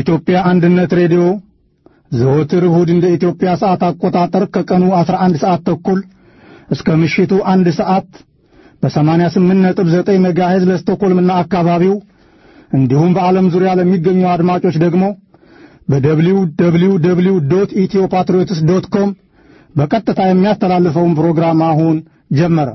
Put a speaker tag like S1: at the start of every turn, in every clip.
S1: የኢትዮጵያ አንድነት ሬዲዮ ዘወትር እሁድ እንደ ኢትዮጵያ ሰዓት አቆጣጠር ከቀኑ 11 ሰዓት ተኩል እስከ ምሽቱ አንድ ሰዓት በ88.9 ሜጋሄዝ ለስቶኮልምና አካባቢው እንዲሁም በዓለም ዙሪያ ለሚገኙ አድማጮች ደግሞ በደብሊው ደብሊው ደብሊው ዶት ኢትዮ ፓትሪዮትስ ዶት ኮም በቀጥታ የሚያስተላልፈውን ፕሮግራም አሁን ጀመረ።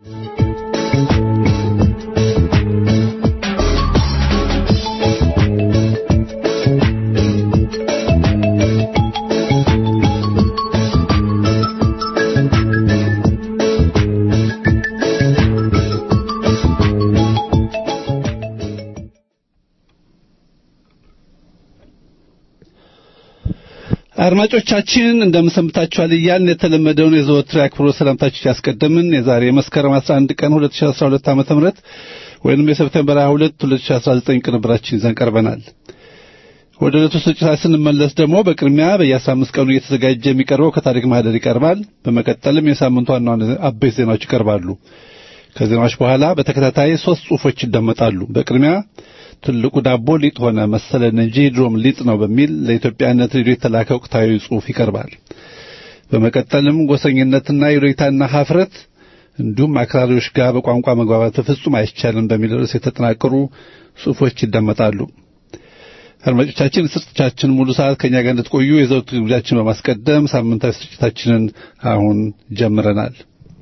S2: አድማጮቻችን እንደምሰምታችኋል እያልን የተለመደውን የዘወትር አክብሮት ሰላምታችን ያስቀደምን የዛሬ መስከረም 11 ቀን 2012 ዓ.ም ወይንም የሰፕቴምበር 22 2019 ቅንብራችን ይዘን ቀርበናል። ወደ ዕለቱ ስርጭታችን ስንመለስ ደግሞ በቅድሚያ በየ15 ቀኑ እየተዘጋጀ የሚቀርበው ከታሪክ ማህደር ይቀርባል። በመቀጠልም የሳምንቱ ዋና ዋና አበይት ዜናዎች ይቀርባሉ። ከዜናዎች በኋላ በተከታታይ ሶስት ጽሑፎች ይደመጣሉ። በቅድሚያ ትልቁ ዳቦ ሊጥ ሆነ መሰለን እንጂ ድሮም ሊጥ ነው በሚል ለኢትዮጵያነት ሬዲዮ የተላከ ወቅታዊ ጽሑፍ ይቀርባል። በመቀጠልም ጎሰኝነትና የሎይታና ሀፍረት እንዲሁም አክራሪዎች ጋር በቋንቋ መግባባት ፍጹም አይቻልም በሚል ርዕስ የተጠናቀሩ ጽሑፎች ይደመጣሉ። አድማጮቻችን ስርጭታችን ሙሉ ሰዓት ከእኛ ጋር እንድትቆዩ የዘውትር ግብዣችን በማስቀደም ሳምንታዊ ስርጭታችንን አሁን ጀምረናል።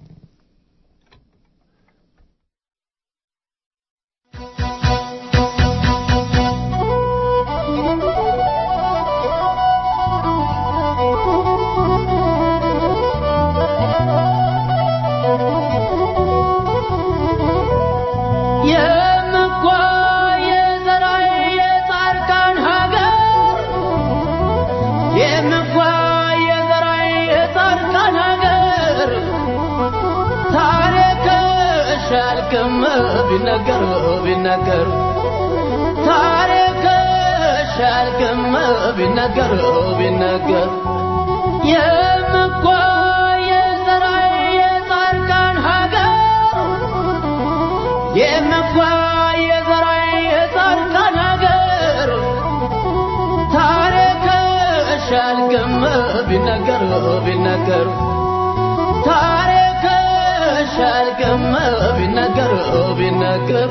S3: ቢነገር ቢነገር ታሪክ ሻልክም ቢነገር ቢነገር የምኳ የዘራይ የጻድቃን ሀገር የምኳ የዘራይ የጻድቃን ሀገር ታሪክ ሻልክም ቢነገር ቢነገር ታሪክ ሻልክም ቢነገር ቢነገር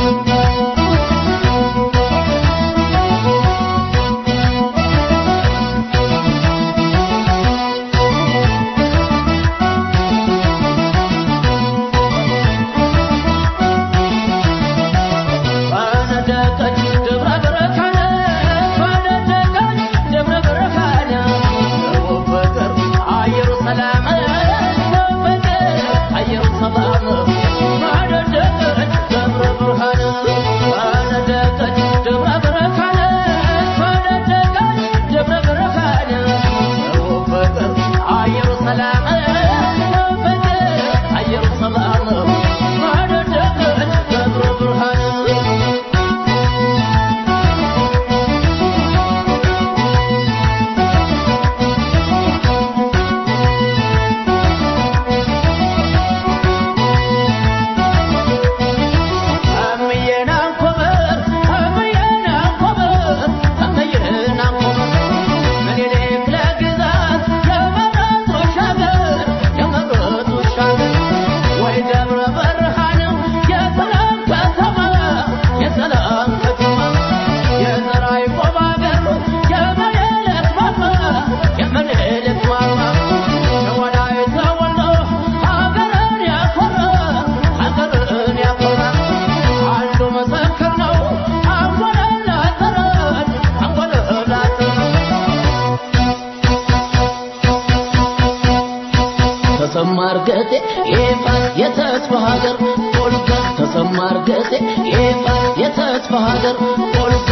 S3: ተሰማርገጤ ኤፋ የተስፋ ሀገር ፖልጋ ተሰማርገጤ ኤፋ የተስፋ ሀገር ፖልጋ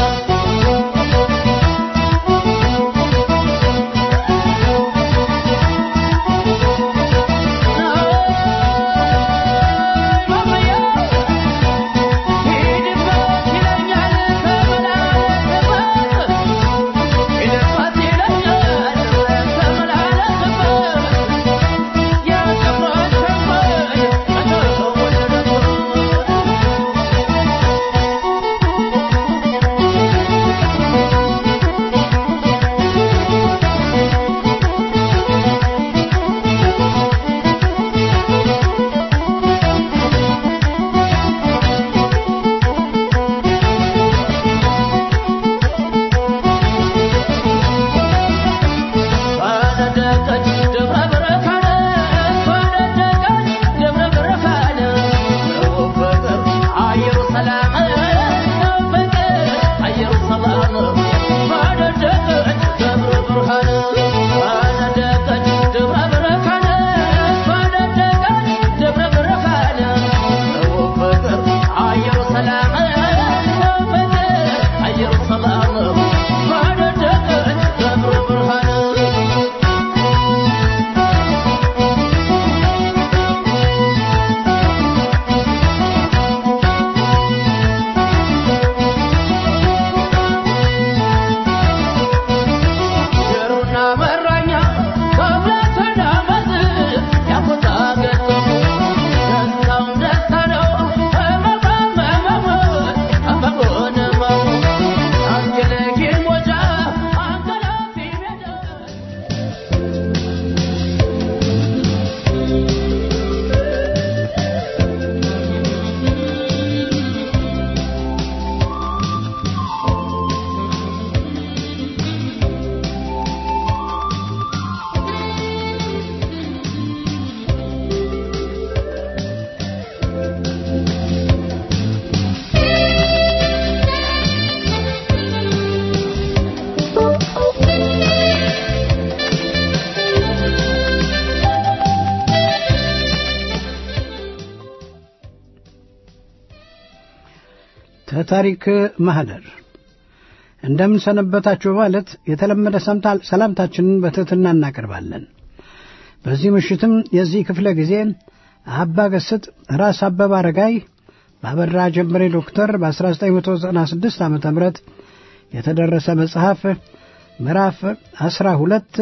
S4: ተታሪክ ማህደር እንደምን ሰነበታችሁ በማለት የተለመደ ሰላምታችንን በትሕትና እናቀርባለን። በዚህ ምሽትም የዚህ ክፍለ ጊዜ አባ ገስጥ ራስ አበበ አረጋይ በአበራ ጀንበሬ ዶክተር በ1996 ዓ ም የተደረሰ መጽሐፍ ምዕራፍ 12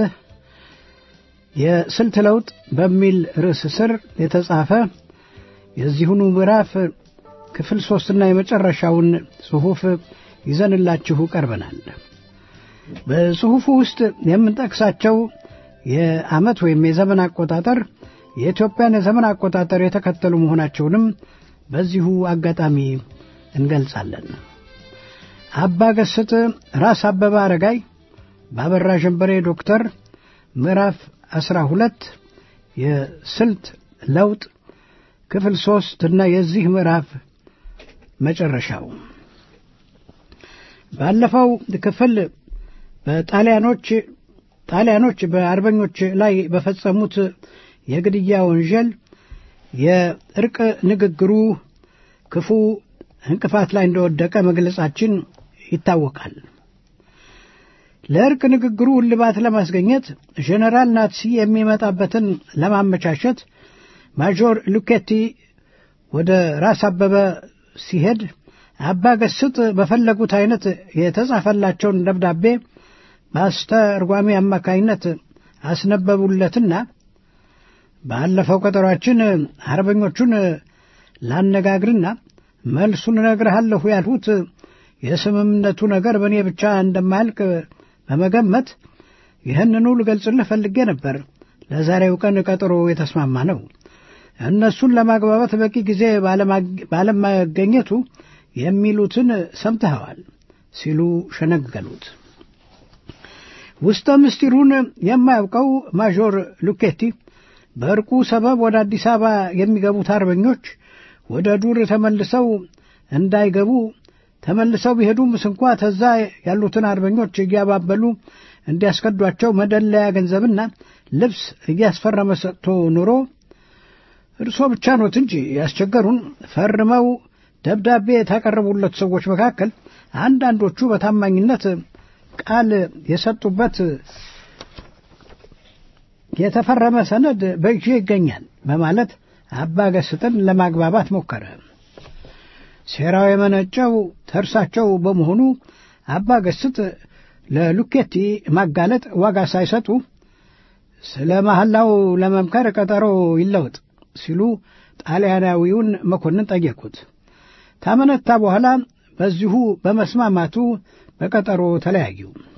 S4: የስልት ለውጥ በሚል ርዕስ ስር የተጻፈ የዚሁኑ ምዕራፍ ክፍል ሦስትና የመጨረሻውን ጽሑፍ ይዘንላችሁ ቀርበናል። በጽሑፉ ውስጥ የምንጠቅሳቸው የዓመት ወይም የዘመን አቆጣጠር የኢትዮጵያን የዘመን አቆጣጠር የተከተሉ መሆናቸውንም በዚሁ አጋጣሚ እንገልጻለን። አባ ገስጥ ራስ አበበ አረጋይ በአበራ ጀንበሬ ዶክተር ምዕራፍ አስራ ሁለት የስልት ለውጥ ክፍል ሦስት እና የዚህ ምዕራፍ መጨረሻው ባለፈው ክፍል በጣሊያኖች ጣሊያኖች በአርበኞች ላይ በፈጸሙት የግድያ ወንጀል የእርቅ ንግግሩ ክፉ እንቅፋት ላይ እንደወደቀ መግለጻችን ይታወቃል። ለእርቅ ንግግሩ እልባት ለማስገኘት ጄኔራል ናትሲ የሚመጣበትን ለማመቻቸት ማጆር ሉኬቲ ወደ ራስ አበበ ሲሄድ አባ ገስጥ በፈለጉት አይነት የተጻፈላቸውን ደብዳቤ በአስተርጓሚ አማካይነት አስነበቡለትና ባለፈው ቀጠሯችን አርበኞቹን ላነጋግርና መልሱን እነግርሃለሁ ያልሁት የስምምነቱ ነገር በእኔ ብቻ እንደማያልቅ በመገመት ይህንኑ ልገልጽልህ ፈልጌ ነበር። ለዛሬው ቀን ቀጠሮ የተስማማ ነው። እነሱን ለማግባባት በቂ ጊዜ ባለማገኘቱ የሚሉትን ሰምተኸዋል ሲሉ ሸነገሉት። ውስጠ ምስጢሩን የማያውቀው ማዦር ሉኬቲ በእርቁ ሰበብ ወደ አዲስ አበባ የሚገቡት አርበኞች ወደ ዱር ተመልሰው እንዳይገቡ ተመልሰው ቢሄዱም ስንኳ ተዛ ያሉትን አርበኞች እያባበሉ እንዲያስከዷቸው መደለያ ገንዘብና ልብስ እያስፈረመ ሰጥቶ ኑሮ እርሶ ብቻ ኖት እንጂ ያስቸገሩን ፈርመው ደብዳቤ የታቀረቡለት ሰዎች መካከል አንዳንዶቹ በታማኝነት ቃል የሰጡበት የተፈረመ ሰነድ በእጄ ይገኛል በማለት አባ ገስጥን ለማግባባት ሞከረ። ሴራው የመነጨው ተርሳቸው በመሆኑ አባ ገስጥ ለሉኬቲ ማጋለጥ ዋጋ ሳይሰጡ ስለ መሐላው ለመምከር ቀጠሮ ይለወጥ ሲሉ ጣሊያናዊውን መኮንን ጠየቁት። ታመነታ በኋላ በዚሁ በመስማማቱ በቀጠሮ ተለያዩ።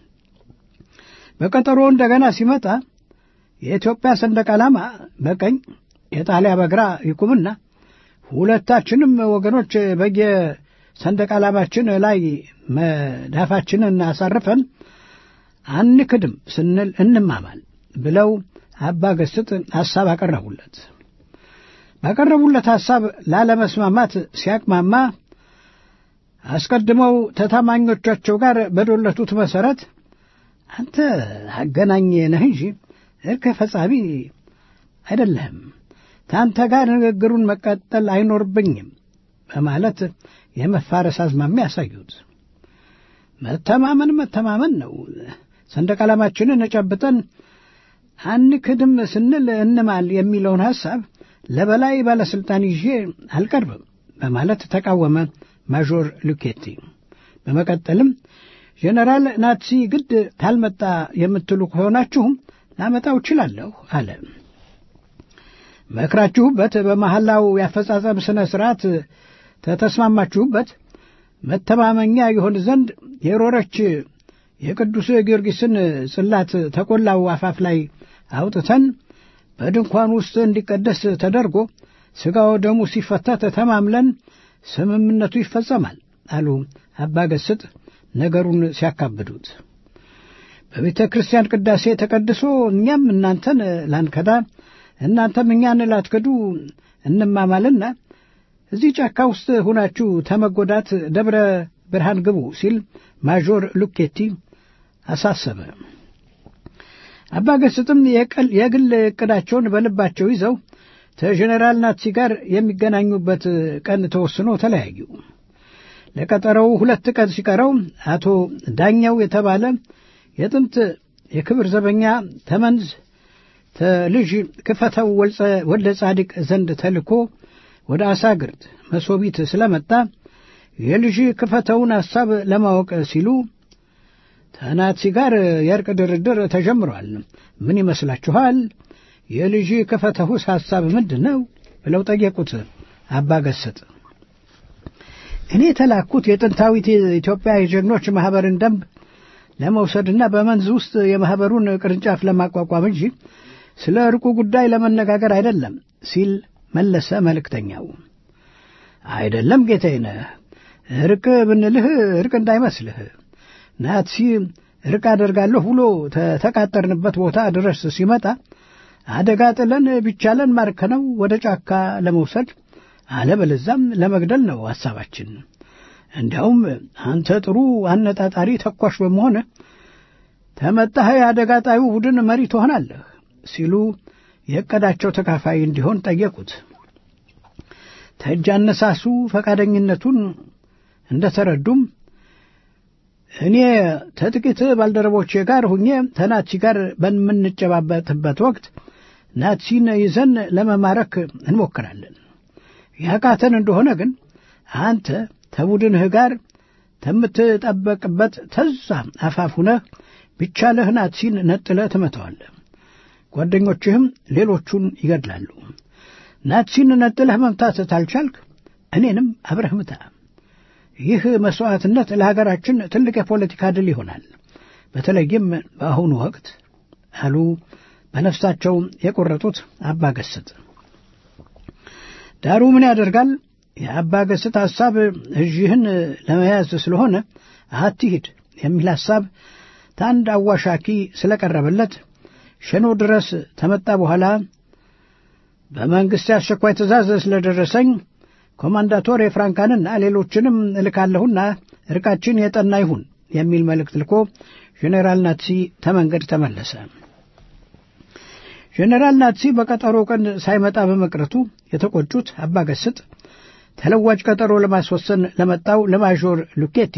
S4: በቀጠሮ እንደገና ሲመጣ የኢትዮጵያ ሰንደቅ ዓላማ በቀኝ የጣሊያ በግራ ይቁምና ሁለታችንም ወገኖች በየሰንደቅ ዓላማችን ላይ መዳፋችንን አሳርፈን አንክድም ስንል እንማማል ብለው አባ ገስጥ ሐሳብ አቀረቡለት። ባቀረቡለት ሐሳብ ላለመስማማት ሲያቅማማ አስቀድመው ተታማኞቻቸው ጋር በዶለቱት መሠረት አንተ አገናኝ ነህ እንጂ እርቅ ፈጻሚ አይደለህም፣ ታንተ ጋር ንግግሩን መቀጠል አይኖርብኝም በማለት የመፋረስ አዝማሚያ ያሳዩት። መተማመን መተማመን ነው። ሰንደቅ ዓላማችንን ጨብጠን አንክድም ስንል እንማል የሚለውን ሐሳብ ለበላይ ባለሥልጣን ይዤ አልቀርብም በማለት ተቃወመ ማዦር ሉኬቲ። በመቀጠልም ጄኔራል ናትሲ ግድ ካልመጣ የምትሉ ከሆናችሁም ላመጣው እችላለሁ አለ። መክራችሁበት በመሐላው ያፈጻጸም ሥነ ሥርዓት ተተስማማችሁበት መተማመኛ ይሆን ዘንድ የሮረች የቅዱስ ጊዮርጊስን ጽላት ተቆላው አፋፍ ላይ አውጥተን በድንኳን ውስጥ እንዲቀደስ ተደርጎ ሥጋው ደሙ ሲፈታ ተማምለን ስምምነቱ ይፈጸማል አሉ አባ ገስጥ ነገሩን ሲያካብዱት። በቤተ ክርስቲያን ቅዳሴ ተቀድሶ እኛም እናንተን ላንከዳ እናንተም እኛን ላትክዱ እንማማልና እዚህ ጫካ ውስጥ ሁናችሁ ተመጎዳት ደብረ ብርሃን ግቡ ሲል ማዦር ሉኬቲ አሳሰበ። አባ ገስጥም የግል ዕቅዳቸውን በልባቸው ይዘው ከጄኔራል ናትሲ ጋር የሚገናኙበት ቀን ተወስኖ ተለያዩ። ለቀጠሮው ሁለት ቀን ሲቀረው አቶ ዳኛው የተባለ የጥንት የክብር ዘበኛ ተመንዝ ተልጅ ክፈተው ወልደ ጻድቅ ዘንድ ተልኮ ወደ አሳግርት መሶቢት ስለመጣ የልጅ ክፈተውን ሐሳብ ለማወቅ ሲሉ ተናትሲ ጋር የእርቅ ድርድር ተጀምሯል። ምን ይመስላችኋል? የልጅ ክፈተውስ ሐሳብ ምንድን ነው? ብለው ጠየቁት አባ ገሰጥ። እኔ የተላኩት የጥንታዊት ኢትዮጵያ የጀግኖች ማኅበርን ደንብ ለመውሰድና በመንዝ ውስጥ የማኅበሩን ቅርንጫፍ ለማቋቋም እንጂ ስለ ዕርቁ ጉዳይ ለመነጋገር አይደለም ሲል መለሰ መልእክተኛው። አይደለም ጌታዬ፣ ዕርቅ ብንልህ ዕርቅ እንዳይመስልህ ናትሲ ዕርቅ አደርጋለሁ ብሎ ተተቃጠርንበት ቦታ ድረስ ሲመጣ አደጋ ጥለን ቢቻለን ማርከነው ወደ ጫካ ለመውሰድ አለበለዛም ለመግደል ነው ሐሳባችን። እንዲያውም አንተ ጥሩ አነጣጣሪ ተኳሽ በመሆን ተመጣህ የአደጋ ጣዩ ቡድን መሪ ትሆናለህ ሲሉ የዕቅዳቸው ተካፋይ እንዲሆን ጠየቁት። ተእጅ አነሳሱ ፈቃደኝነቱን እንደ ተረዱም እኔ ከጥቂት ባልደረቦቼ ጋር ሁኜ ተናትሲ ጋር በምንጨባበጥበት ወቅት ናትሲን ይዘን ለመማረክ እንሞክራለን። ያቃተን እንደሆነ ግን አንተ ተቡድንህ ጋር ከምትጠበቅበት ተዛ አፋፍ ሁነህ ቢቻለህ ናትሲን ነጥለህ ትመታዋለህ። ጓደኞችህም ሌሎቹን ይገድላሉ። ናትሲን ነጥለህ መምታት ታልቻልክ እኔንም አብረህ ምታ። ይህ መሥዋዕትነት ለሀገራችን ትልቅ የፖለቲካ ድል ይሆናል። በተለይም በአሁኑ ወቅት አሉ በነፍሳቸው የቆረጡት አባ ገስጥ። ዳሩ ምን ያደርጋል የአባ ገስጥ ሐሳብ እዥህን ለመያዝ ስለሆነ አትሂድ የሚል ሐሳብ ታንድ አዋሻኪ ስለቀረበለት ሸኖ ድረስ ተመጣ በኋላ በመንግሥት አስቸኳይ ትእዛዝ ስለደረሰኝ ኮማንዳቶር የፍራንካንና ሌሎችንም እልካለሁና እርቃችን የጠና ይሁን የሚል መልእክት ልኮ ጄኔራል ናትሲ ተመንገድ ተመለሰ። ጄኔራል ናትሲ በቀጠሮ ቀን ሳይመጣ በመቅረቱ የተቆጩት አባ ገስጥ ተለዋጭ ቀጠሮ ለማስወሰን ለመጣው ለማዦር ሉኬቲ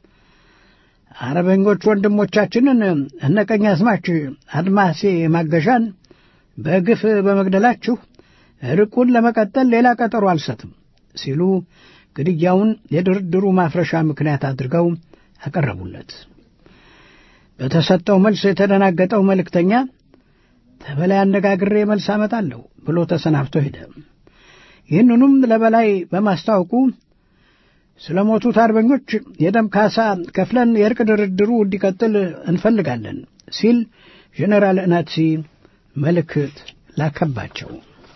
S4: አረበኞች ወንድሞቻችንን እነ ቀኛዝማች አድማሴ ማገዣን በግፍ በመግደላችሁ ርቁን ለመቀጠል ሌላ ቀጠሮ አልሰጥም ሲሉ ግድያውን የድርድሩ ማፍረሻ ምክንያት አድርገው አቀረቡለት። በተሰጠው መልስ የተደናገጠው መልእክተኛ ተበላይ አነጋግሬ መልስ አመጣለሁ ብሎ ተሰናብቶ ሄደ። ይህንኑም ለበላይ በማስታወቁ ስለ ሞቱት አርበኞች የደም ካሳ ከፍለን የእርቅ ድርድሩ እንዲቀጥል እንፈልጋለን ሲል ጄኔራል ናትሲ መልእክት ላከባቸው።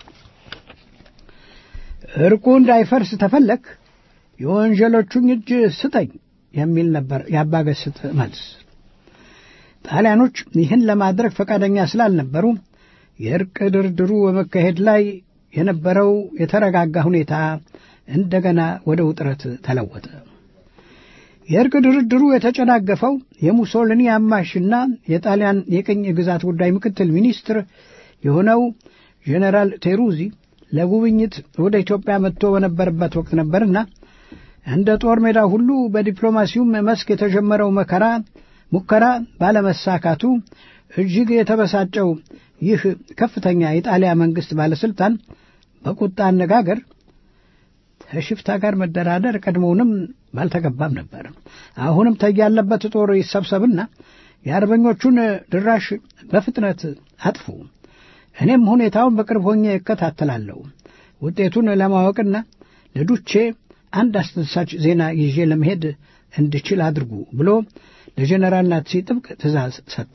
S4: እርቁ እንዳይፈርስ ተፈለግ የወንጀሎቹን እጅ ስጠኝ የሚል ነበር የአባገስጥ መልስ። ጣሊያኖች ይህን ለማድረግ ፈቃደኛ ስላልነበሩ የእርቅ ድርድሩ በመካሄድ ላይ የነበረው የተረጋጋ ሁኔታ እንደገና ወደ ውጥረት ተለወጠ። የእርቅ ድርድሩ የተጨናገፈው የሙሶሊኒ አማሽና የጣሊያን የቅኝ ግዛት ጉዳይ ምክትል ሚኒስትር የሆነው ጄኔራል ቴሩዚ ለጉብኝት ወደ ኢትዮጵያ መጥቶ በነበረበት ወቅት ነበርና እንደ ጦር ሜዳ ሁሉ በዲፕሎማሲውም መስክ የተጀመረው መከራ ሙከራ ባለመሳካቱ እጅግ የተበሳጨው ይህ ከፍተኛ የጣሊያ መንግሥት ባለሥልጣን በቁጣ አነጋገር ከሽፍታ ጋር መደራደር ቀድሞውንም ባልተገባም ነበር። አሁንም ተያለበት ጦር ይሰብሰብና የአርበኞቹን ድራሽ በፍጥነት አጥፉ። እኔም ሁኔታውን በቅርብ ሆኜ እከታተላለሁ። ውጤቱን ለማወቅና ለዱቼ አንድ አስደሳች ዜና ይዤ ለመሄድ እንድችል አድርጉ ብሎ ለጀኔራል ናትሲ ጥብቅ ትእዛዝ ሰጠ።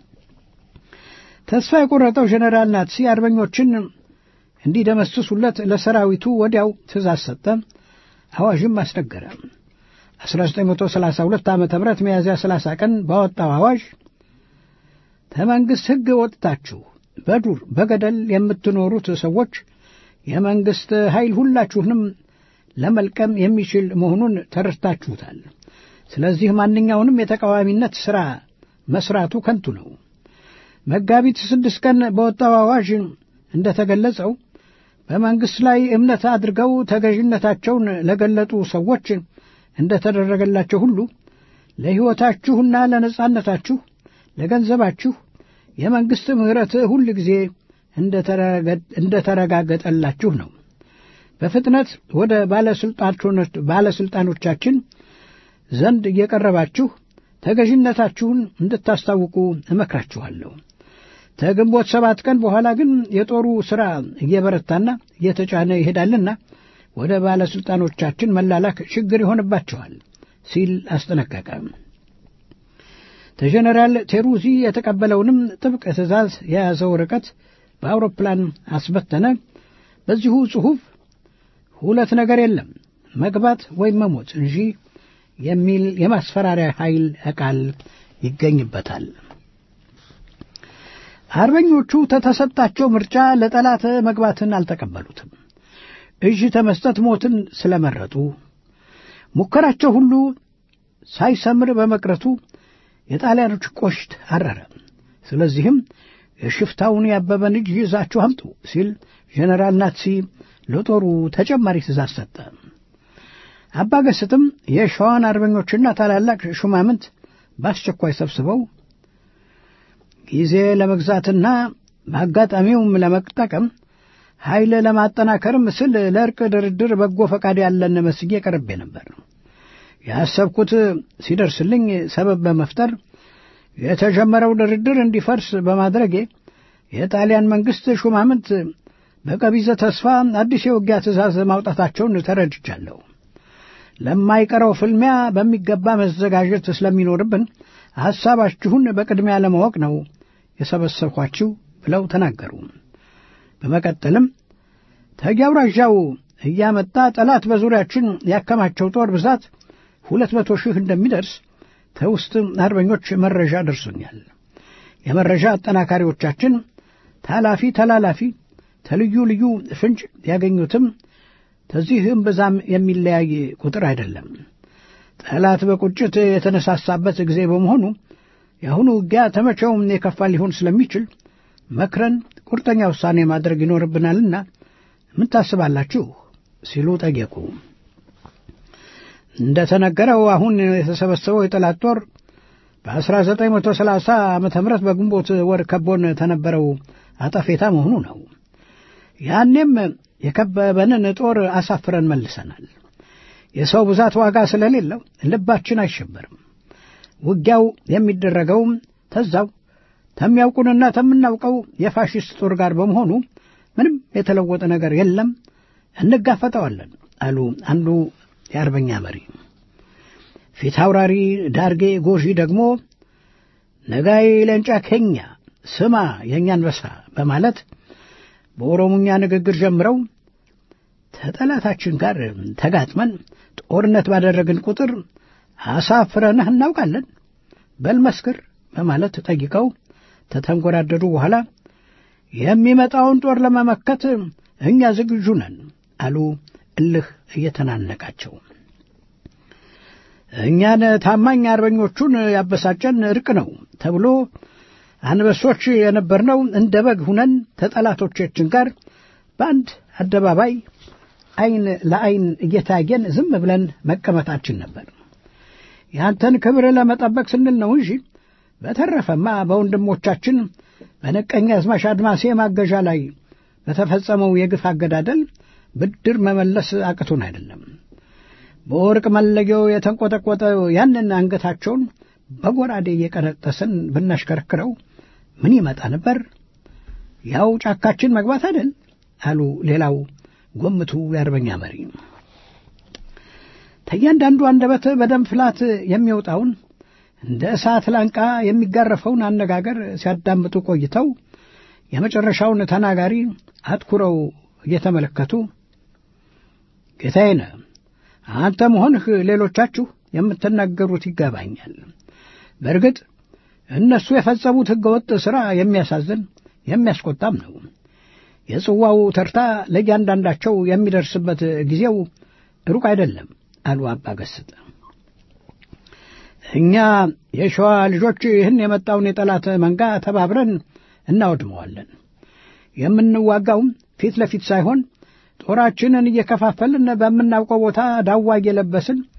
S4: ተስፋ የቆረጠው ጀኔራል ናትሲ አርበኞችን እንዲደመስሱለት ለሰራዊቱ ወዲያው ትእዛዝ ሰጠ። አዋዥም አስነገረ። 1932 ዓ ም ሚያዝያ 30 ቀን ባወጣው አዋዥ ከመንግሥት ሕግ ወጥታችሁ በዱር በገደል የምትኖሩት ሰዎች የመንግሥት ኃይል ሁላችሁንም ለመልቀም የሚችል መሆኑን ተረድታችሁታል። ስለዚህ ማንኛውንም የተቃዋሚነት ሥራ መሥራቱ ከንቱ ነው። መጋቢት ስድስት ቀን በወጣው አዋዥ እንደ ተገለጸው በመንግሥት ላይ እምነት አድርገው ተገዥነታቸውን ለገለጡ ሰዎች እንደ ተደረገላቸው ሁሉ ለሕይወታችሁና ለነጻነታችሁ ለገንዘባችሁ የመንግሥት ምሕረት ሁል ጊዜ እንደ ተረጋገጠላችሁ ነው። በፍጥነት ወደ ባለሥልጣኖቻችን ዘንድ እየቀረባችሁ ተገዥነታችሁን እንድታስታውቁ እመክራችኋለሁ። ከግንቦት ሰባት ቀን በኋላ ግን የጦሩ ሥራ እየበረታና እየተጫነ ይሄዳልና ወደ ባለሥልጣኖቻችን መላላክ ችግር ይሆንባቸዋል ሲል አስጠነቀቀ። ከጀኔራል ቴሩዚ የተቀበለውንም ጥብቅ ትእዛዝ የያዘው ርቀት በአውሮፕላን አስበተነ። በዚሁ ጽሑፍ ሁለት ነገር የለም መግባት ወይም መሞት እንጂ የሚል የማስፈራሪያ ኃይል ቃል ይገኝበታል። አርበኞቹ ተተሰጣቸው ምርጫ ለጠላት መግባትን አልተቀበሉትም። እጅ ተመስጠት ሞትን ስለመረጡ ሙከራቸው ሁሉ ሳይሰምር በመቅረቱ የጣሊያኖች ቆሽት አረረ። ስለዚህም የሽፍታውን ያበበን እጅ ይዛችሁ አምጡ ሲል ጀኔራል ናትሲ ለጦሩ ተጨማሪ ትእዛዝ ሰጠ። አባገስትም የሸዋን አርበኞችና ታላላቅ ሹማምንት በአስቸኳይ ሰብስበው ጊዜ ለመግዛትና በአጋጣሚውም ለመጠቀም ኃይል ለማጠናከርም ስል ለእርቅ ድርድር በጎ ፈቃድ ያለን መስዬ ቀርቤ ነበር። ያሰብኩት ሲደርስልኝ ሰበብ በመፍጠር የተጀመረው ድርድር እንዲፈርስ በማድረጌ የጣሊያን መንግሥት ሹማምንት በቀቢዘ ተስፋ አዲስ የውጊያ ትእዛዝ ማውጣታቸውን ተረድቻለሁ። ለማይቀረው ፍልሚያ በሚገባ መዘጋጀት ስለሚኖርብን ሐሳባችሁን በቅድሚያ ለማወቅ ነው የሰበሰብኳችሁ ብለው ተናገሩ። በመቀጠልም ተጊያውራዣው እያመጣ ጠላት በዙሪያችን ያከማቸው ጦር ብዛት ሁለት መቶ ሺህ እንደሚደርስ ከውስጥ አርበኞች መረጃ ደርሶኛል። የመረጃ አጠናካሪዎቻችን ታላፊ ተላላፊ ተልዩ ልዩ ፍንጭ ያገኙትም ከዚህም ብዛም የሚለያይ ቁጥር አይደለም። ጠላት በቁጭት የተነሳሳበት ጊዜ በመሆኑ የአሁኑ ውጊያ ተመቼውም የከፋ ሊሆን ስለሚችል መክረን ቁርጠኛ ውሳኔ ማድረግ ይኖርብናልና ምን ታስባላችሁ? ሲሉ ጠየቁ። እንደ ተነገረው አሁን የተሰበሰበው የጠላት ጦር በ1930 ዓ ም በግንቦት ወር ከቦን ተነበረው አጠፌታ መሆኑ ነው። ያኔም የከበበንን ጦር አሳፍረን መልሰናል። የሰው ብዛት ዋጋ ስለሌለው ልባችን አይሸበርም። ውጊያው የሚደረገውም ተዛው ተሚያውቁንና ተምናውቀው የፋሽስት ጦር ጋር በመሆኑ ምንም የተለወጠ ነገር የለም፣ እንጋፈጠዋለን አሉ አንዱ የአርበኛ መሪ። ፊት አውራሪ ዳርጌ ጎዢ ደግሞ ነጋይ ለንጫ ኬኛ ስማ የእኛ አንበሳ በማለት በኦሮሞኛ ንግግር ጀምረው ከጠላታችን ጋር ተጋጥመን ጦርነት ባደረግን ቁጥር አሳፍረንህ እናውቃለን፣ በልመስክር በማለት ጠይቀው ተተንጎራደዱ። በኋላ የሚመጣውን ጦር ለመመከት እኛ ዝግጁ ነን አሉ፣ እልህ እየተናነቃቸው። እኛን ታማኝ አርበኞቹን ያበሳጨን እርቅ ነው ተብሎ አንበሶች የነበርነው እንደ በግ ሁነን ከጠላቶቻችን ጋር በአንድ አደባባይ ዓይን ለዓይን እየታየን ዝም ብለን መቀመጣችን ነበር። ያንተን ክብር ለመጠበቅ ስንል ነው እንጂ በተረፈማ በወንድሞቻችን በነቀኛ አዝማች አድማሴ ማገዣ ላይ በተፈጸመው የግፍ አገዳደል ብድር መመለስ አቅቶን አይደለም። በወርቅ መለጊያው የተንቆጠቆጠ ያንን አንገታቸውን በጎራዴ እየቀነጠስን ብናሽከረክረው ምን ይመጣ ነበር? ያው ጫካችን መግባት አይደል? አሉ ሌላው ጎምቱ የአርበኛ መሪ። ከእያንዳንዱ አንደበት በደም ፍላት የሚወጣውን እንደ እሳት ላንቃ የሚጋረፈውን አነጋገር ሲያዳምጡ ቆይተው የመጨረሻውን ተናጋሪ አትኩረው እየተመለከቱ ጌታዬ፣ አንተ መሆንህ ሌሎቻችሁ የምትናገሩት ይገባኛል። በእርግጥ እነሱ የፈጸሙት ሕገወጥ ሥራ የሚያሳዝን የሚያስቆጣም ነው። የጽዋው ተርታ ለእያንዳንዳቸው የሚደርስበት ጊዜው ሩቅ አይደለም አሉ አባ ገስጥ። እኛ የሸዋ ልጆች ይህን የመጣውን የጠላት መንጋ ተባብረን እናወድመዋለን። የምንዋጋውም ፊት ለፊት ሳይሆን ጦራችንን እየከፋፈልን በምናውቀው ቦታ ዳዋ እየለበስን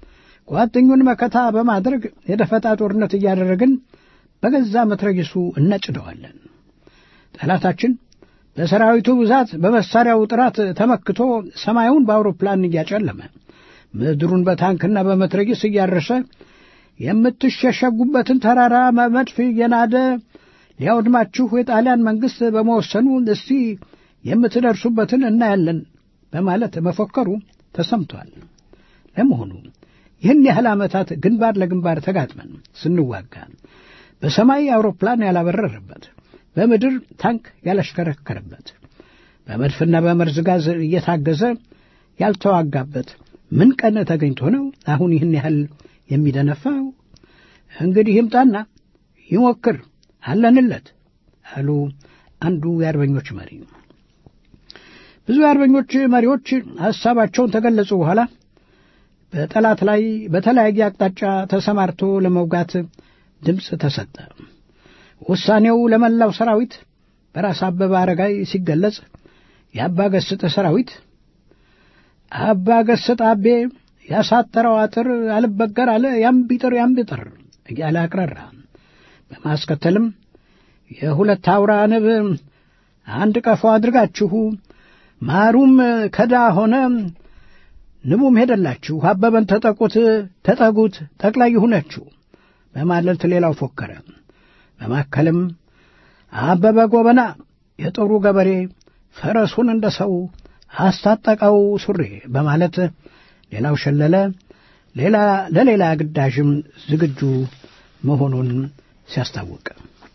S4: ቋጥኙን መከታ በማድረግ የደፈጣ ጦርነት እያደረግን በገዛ መትረጊሱ እነጭደዋለን። ጠላታችን በሰራዊቱ ብዛት በመሳሪያው ጥራት ተመክቶ ሰማዩን በአውሮፕላን እያጨለመ ምድሩን በታንክና በመትረጊስ እያረሰ የምትሸሸጉበትን ተራራ መድፍ እየናደ ሊያውድማችሁ የጣሊያን መንግሥት በመወሰኑ እስቲ የምትደርሱበትን እናያለን በማለት መፎከሩ ተሰምቷል። ለመሆኑ ይህን ያህል ዓመታት ግንባር ለግንባር ተጋጥመን ስንዋጋ በሰማይ አውሮፕላን ያላበረረበት፣ በምድር ታንክ ያላሽከረከረበት፣ በመድፍና በመርዝ ጋዝ እየታገዘ ያልተዋጋበት ምን ቀን ተገኝቶ ነው አሁን ይህን ያህል የሚደነፋው? እንግዲህ ይምጣና ይሞክር አለንለት አሉ አንዱ የአርበኞች መሪ። ብዙ የአርበኞች መሪዎች ሐሳባቸውን ተገለጹ በኋላ በጠላት ላይ በተለያየ አቅጣጫ ተሰማርቶ ለመውጋት ድምፅ ተሰጠ። ውሳኔው ለመላው ሰራዊት በራስ አበበ አረጋይ ሲገለጽ የአባ ገስጥ ሰራዊት አባ ገስጥ አቤ ያሳጠረው አጥር አልበገር አለ ያም ቢጥር ያም ቢጥር እያለ አቅረራ። በማስከተልም የሁለት አውራ ንብ አንድ ቀፎ አድርጋችሁ ማሩም ከዳ ሆነ ንቡም ሄደላችሁ አበበን ተጠቁት ተጠጉት ጠቅላይ ይሁነችሁ በማለት ሌላው ፎከረ። በማከልም አበበ ጎበና የጦሩ ገበሬ ፈረሱን እንደ ሰው አስታጠቀው ሱሪ በማለት ሌላው ሸለለ። ሌላ ለሌላ ግዳጅም ዝግጁ መሆኑን ሲያስታውቅ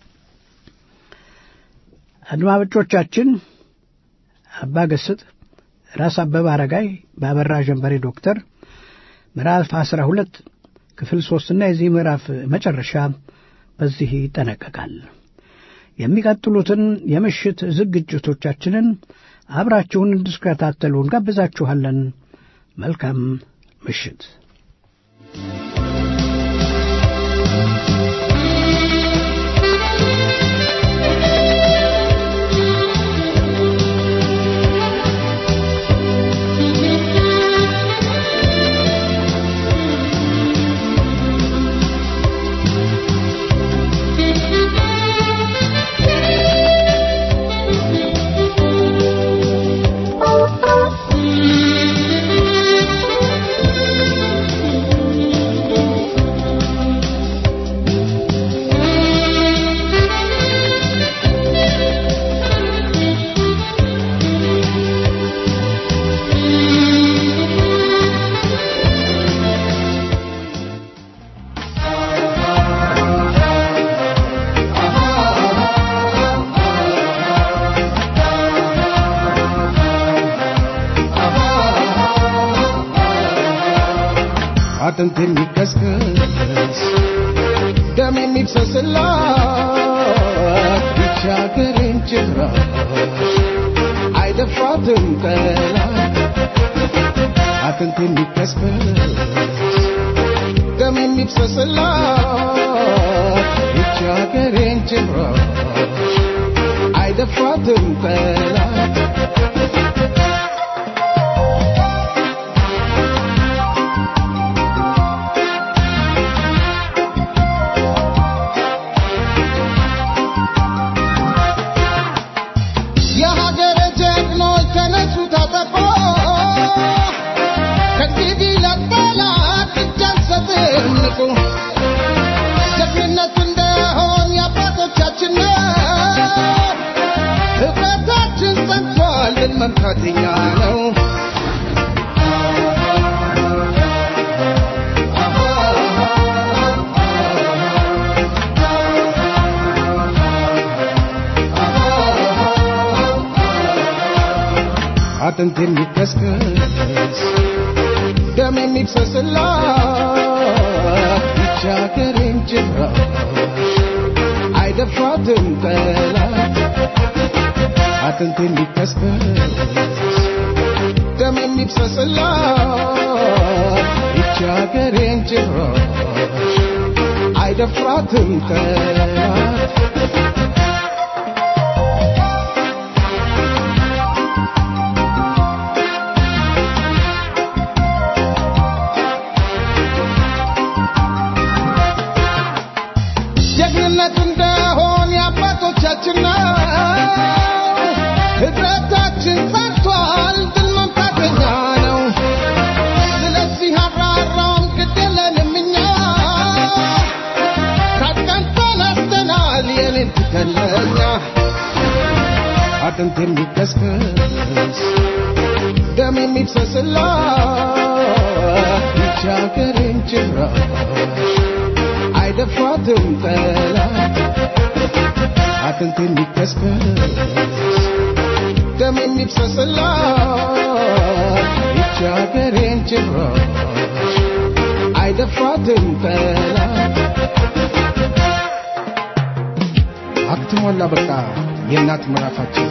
S4: አድማጮቻችን አባ ገስጥ ራስ አበበ አረጋይ በአበራ ጀንበሬ ዶክተር ምዕራፍ አስራ ሁለት ክፍል ሦስትና የዚህ ምዕራፍ መጨረሻ በዚህ ይጠነቀቃል። የሚቀጥሉትን የምሽት ዝግጅቶቻችንን አብራችሁን እንድትከታተሉ እንጋብዛችኋለን። መልካም ምሽት።
S5: አጥንት የሚከስከስ ደም የሚፍሰስላት ብቻ ሀገሬን ጭራሽ አይደፍራትም ጠላት አጥንት የሚከስከስ ደም የሚፍሰስላት ብቻ ሀገሬን ጭራሽ አይደፍራትም ጠላት የሀገረ ጀግኖች ተነሱ ታጠቆ ከእንግዲህ ለጠላት እጅ አንሰጥም ንቁ ጀግንነት እንደሆን የአባቶቻችን ነው ህብረታችን ጸንቷል ድል መምታት የኛ ነው አጥንት የሚከስከስ ደም የሚፍሰስላት ብቻ ሀገሬን ጭራሽ አይደፍራትም ጠላት አጥንት የሚከስከስ ደም የሚፍሰስላት ብቻ ሀገሬን ጭራሽ አይደፍራትም ጠላት አጥንት የሚከስከስ ደም የሚፍሰስላት ይቺ አገሬን ጭራሽ አይደፍራትም ጠላት አጥንት የሚከስከስ ደም የሚፍሰስላት ይቺ አገሬን ጭራሽ አይደፍራትም ጠላት አክትሟላ በቃ የእናት ምዕራፋቸው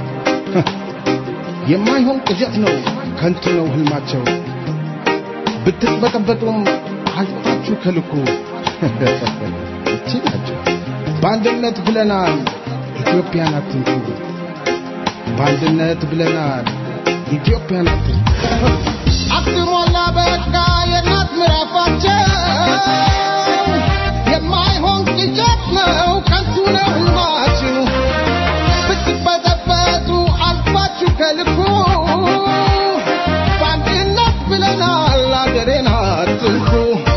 S5: የማይሆን ቅዠት ነው ከንቱ ነው ህልማቸው ብትበጠበጡም አልፋችሁ ከልኩ እቺ ናቸው በአንድነት ብለናል ኢትዮጵያን አትንኩ በአንድነት ብለናል ኢትዮጵያን አትንኩ አክትሟላ በቃ የእናት ምዕራፋቸው የማይሆን ቅዠት ነው ከንቱ ነው ህልማችሁ ብትበጠበጡ አልፋችሁ ከልኩ በአንድነት ብለናል አገሬን አትንኩ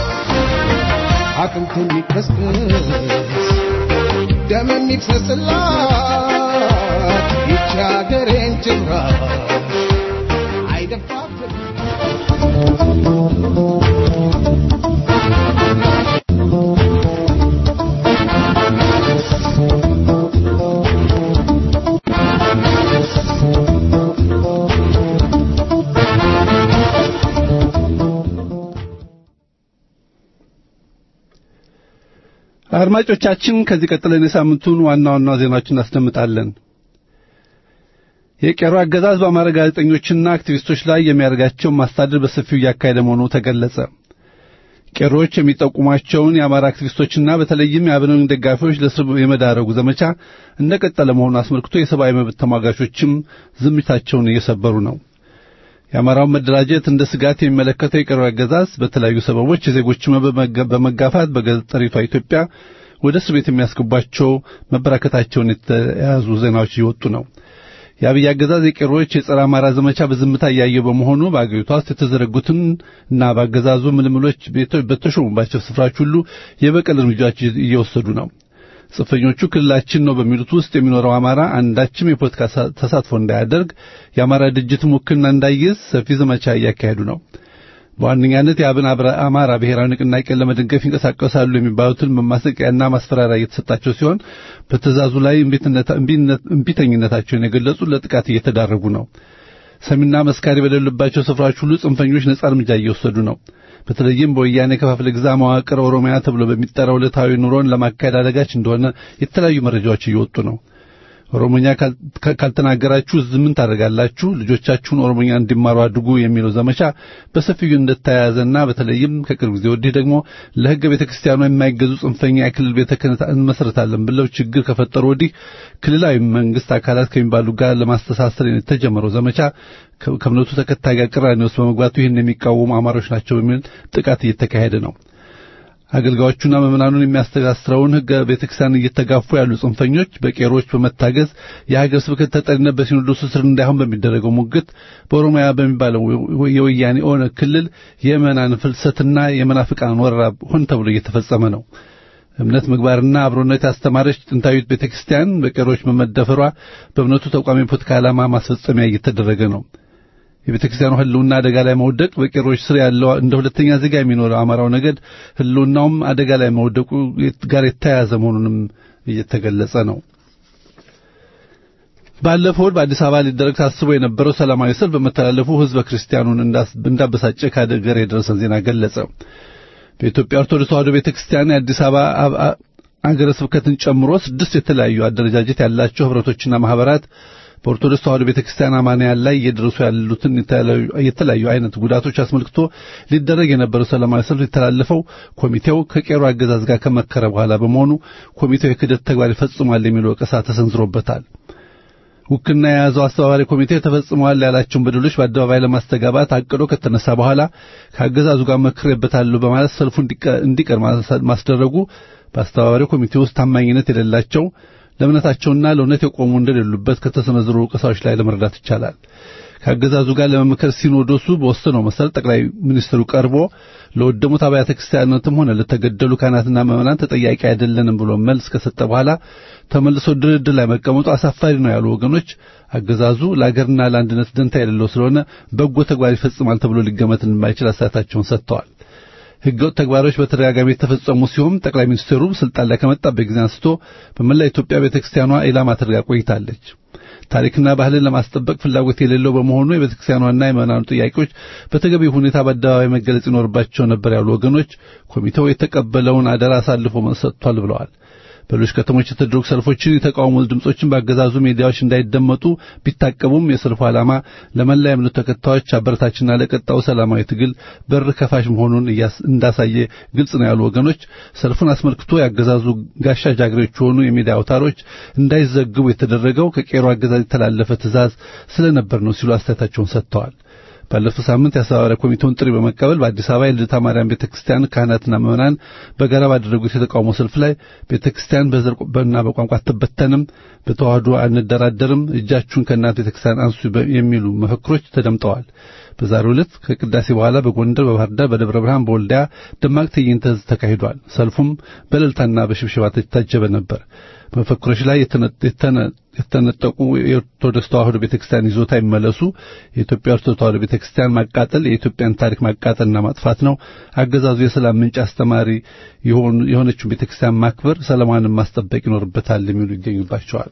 S5: አጥንት የሚከስከስ ደም የሚፍሰስላት ይቺ አገሬን ጭራሽ አይደፋትም
S2: አድማጮቻችን ከዚህ ቀጥለን የሳምንቱን ዋና ዋና ዜናዎችን እናስደምጣለን። የቄሮ አገዛዝ በአማራ ጋዜጠኞችና አክቲቪስቶች ላይ የሚያደርጋቸውን ማሳደድ በሰፊው እያካሄደ መሆኑ ተገለጸ። ቄሮዎች የሚጠቁሟቸውን የአማራ አክቲቪስቶችና በተለይም የአብንን ደጋፊዎች ለእስር የመዳረጉ ዘመቻ እንደቀጠለ መሆኑን አስመልክቶ የሰብአዊ መብት ተሟጋቾችም ዝምታቸውን እየሰበሩ ነው። የአማራውን መደራጀት እንደ ስጋት የሚመለከተው የቄሮ አገዛዝ በተለያዩ ሰበቦች የዜጎችን በመጋፋት በገጠሪቷ ኢትዮጵያ ወደ እስር ቤት የሚያስገቧቸው መበራከታቸውን የተያዙ ዜናዎች እየወጡ ነው። የአብይ አገዛዝ የቄሮዎች የጸረ አማራ ዘመቻ በዝምታ እያየ በመሆኑ በአገሪቷ ውስጥ የተዘረጉትን እና በአገዛዙ ምልምሎች በተሾሙባቸው ስፍራዎች ሁሉ የበቀል እርምጃዎች እየወሰዱ ነው። ጽንፈኞቹ ክልላችን ነው በሚሉት ውስጥ የሚኖረው አማራ አንዳችም የፖለቲካ ተሳትፎ እንዳያደርግ የአማራ ድርጅትም ውክልና እንዳይይዝ ሰፊ ዘመቻ እያካሄዱ ነው። በዋነኛነት የአብን አማራ ብሔራዊ ንቅናቄን ለመደገፍ ይንቀሳቀሳሉ የሚባሉትን መማሰቂያና ማስፈራሪያ እየተሰጣቸው ሲሆን በትእዛዙ ላይ እምቢተኝነታቸውን የገለጹ ለጥቃት እየተዳረጉ ነው። ሰሚና መስካሪ በሌሉባቸው ስፍራዎች ሁሉ ጽንፈኞች ነጻ እርምጃ እየወሰዱ ነው። በተለይም በወያኔ ከፋፍለ ግዛ መዋቅር ኦሮሚያ ተብሎ በሚጠራው ዕለታዊ ኑሮን ለማካሄድ አደጋች እንደሆነ የተለያዩ መረጃዎች እየወጡ ነው። ኦሮሞኛ ካልተናገራችሁ ምን ታደርጋላችሁ? ልጆቻችሁን ኦሮሞኛ እንዲማሩ አድርጉ የሚለው ዘመቻ በሰፊው እንደተያያዘና በተለይም ከቅርብ ጊዜ ወዲህ ደግሞ ለሕገ ቤተ ክርስቲያኗ የማይገዙ ጽንፈኛ የክልል ቤተ ክህነት እንመሰርታለን ብለው ችግር ከፈጠሩ ወዲህ ክልላዊ መንግስት አካላት ከሚባሉ ጋር ለማስተሳሰር የተጀመረው ዘመቻ ከእምነቱ ተከታይ ጋር ቅራኔ ውስጥ በመግባቱ ይህን የሚቃወሙ አማሮች ናቸው በሚል ጥቃት እየተካሄደ ነው። አገልጋዮቹና ምዕመናኑን የሚያስተሳስረውን ሕገ ቤተክርስቲያን እየተጋፉ ያሉ ጽንፈኞች በቄሮች በመታገዝ የሀገር ስብከት ተጠሪነት በሲኖዶሱ ስር እንዳይሆን በሚደረገው ሙግት በኦሮሚያ በሚባለው የወያኔ ኦነግ ክልል የምዕመናን ፍልሰትና የመናፍቃን ወረራ ሆን ተብሎ እየተፈጸመ ነው። እምነት ምግባርና አብሮነት ያስተማረች ጥንታዊት ቤተክርስቲያን በቄሮች በመደፈሯ በእምነቱ ተቋሚ ፖለቲካ ዓላማ ማስፈጸሚያ እየተደረገ ነው። የቤተ ክርስቲያኑ ህልውና አደጋ ላይ መውደቅ በቄሮች ስር ያለው እንደ ሁለተኛ ዜጋ የሚኖረው አማራው ነገድ ህልውናውም አደጋ ላይ መውደቁ ጋር የተያያዘ መሆኑንም እየተገለጸ ነው። ባለፈው በአዲስ አበባ ሊደረግ ታስቦ የነበረው ሰላማዊ ሰልፍ በመተላለፉ ህዝበ ክርስቲያኑን እንዳበሳጨ ከአገር የደረሰን ዜና ገለጸ። በኢትዮጵያ ኦርቶዶክስ ተዋሕዶ ቤተክርስቲያን የአዲስ አበባ አገረ ስብከትን ጨምሮ ስድስት የተለያዩ አደረጃጀት ያላቸው ህብረቶችና ማህበራት በኦርቶዶክስ ተዋሕዶ ቤተክርስቲያን አማንያን ላይ እየደረሱ ያሉትን የተለያዩ አይነት ጉዳቶች አስመልክቶ ሊደረግ የነበረው ሰላማዊ ሰልፍ የተላለፈው ኮሚቴው ከቄሮ አገዛዝ ጋር ከመከረ በኋላ በመሆኑ ኮሚቴው የክደት ተግባር ይፈጽሟል የሚል ወቀሳ ተሰንዝሮበታል። ውክልና የያዘው አስተባባሪ ኮሚቴ ተፈጽመዋል ያላቸውን በደሎች በአደባባይ ለማስተጋባት አቅዶ ከተነሳ በኋላ ከአገዛዙ ጋር መክሬበታለሁ በማለት ሰልፉ እንዲቀር ማስደረጉ በአስተባባሪ ኮሚቴ ውስጥ ታማኝነት የሌላቸው ለእምነታቸውና ለእውነት የቆሙ እንደሌሉበት ከተሰነዘሩ ወቀሳዎች ላይ ለመረዳት ይቻላል። ከአገዛዙ ጋር ለመምከር ሲኖዶሱ በወሰነው መሰረት ጠቅላይ ሚኒስትሩ ቀርቦ ለወደሙት አብያተ ክርስቲያናትም ሆነ ለተገደሉ ካህናትና ምዕመናን ተጠያቂ አይደለንም ብሎ መልስ ከሰጠ በኋላ ተመልሶ ድርድር ላይ መቀመጡ አሳፋሪ ነው ያሉ ወገኖች አገዛዙ ለአገርና ለአንድነት ደንታ የሌለው ስለሆነ በጎ ተግባር ይፈጽማል ተብሎ ሊገመት እንደማይችል አስተያየታቸውን ሰጥተዋል። ህገወጥ ተግባሮች በተደጋጋሚ የተፈጸሙ ሲሆን ጠቅላይ ሚኒስትሩ ስልጣን ላይ ከመጣበት ጊዜ አንስቶ በመላ ኢትዮጵያ ቤተክርስቲያኗ ኢላማ ተደርጋ ቆይታለች። ታሪክና ባህልን ለማስጠበቅ ፍላጎት የሌለው በመሆኑ የቤተክርስቲያኗና የምዕመናኑ ጥያቄዎች በተገቢ ሁኔታ በአደባባይ መገለጽ ይኖርባቸው ነበር ያሉ ወገኖች ኮሚቴው የተቀበለውን አደራ አሳልፎ ሰጥቷል ብለዋል። በሌሎች ከተሞች የተደረጉ ሰልፎችን የተቃውሞ ድምጾችን በአገዛዙ ሚዲያዎች እንዳይደመጡ ቢታቀቡም የሰልፉ ዓላማ ለመላ የእምነቱ ተከታዮች አበረታችና ለቀጣዩ ሰላማዊ ትግል በር ከፋሽ መሆኑን እንዳሳየ ግልጽ ነው ያሉ ወገኖች ሰልፉን አስመልክቶ የአገዛዙ ጋሻ ጃግሬዎች የሆኑ የሚዲያ አውታሮች እንዳይዘግቡ የተደረገው ከቄሮ አገዛዝ የተላለፈ ትዕዛዝ ስለነበር ነው ሲሉ አስተያየታቸውን ሰጥተዋል። ባለፈው ሳምንት የአስተባባሪ ኮሚቴውን ጥሪ በመቀበል በአዲስ አበባ የልደታ ማርያም ቤተክርስቲያን ካህናትና ምዕመናን በጋራ ባደረጉት የተቃውሞ ሰልፍ ላይ ቤተክርስቲያን በዘርና በቋንቋ አትበተንም፣ በተዋህዶ አንደራደርም፣ እጃችሁን ከእናት ቤተክርስቲያን አንሱ የሚሉ መፈክሮች ተደምጠዋል። በዛሬው ዕለት ከቅዳሴ በኋላ በጎንደር፣ በባህር ዳር፣ በደብረ ብርሃን፣ በወልዲያ ደማቅ ትዕይንተ ሕዝብ ተካሂዷል። ሰልፉም በእልልታና በሽብሸባ የታጀበ ነበር። መፈክሮች ላይ የተነጠቁ የኦርቶዶክስ ተዋህዶ ቤተክርስቲያን ይዞታ ይመለሱ፣ የኢትዮጵያ ኦርቶዶክስ ተዋህዶ ቤተክርስቲያን ማቃጠል የኢትዮጵያን ታሪክ ማቃጠልና ማጥፋት ነው፣ አገዛዙ የሰላም ምንጭ አስተማሪ የሆነችውን ቤተክርስቲያን ማክበር፣ ሰላሟንም ማስጠበቅ ይኖርበታል የሚሉ ይገኙባቸዋል።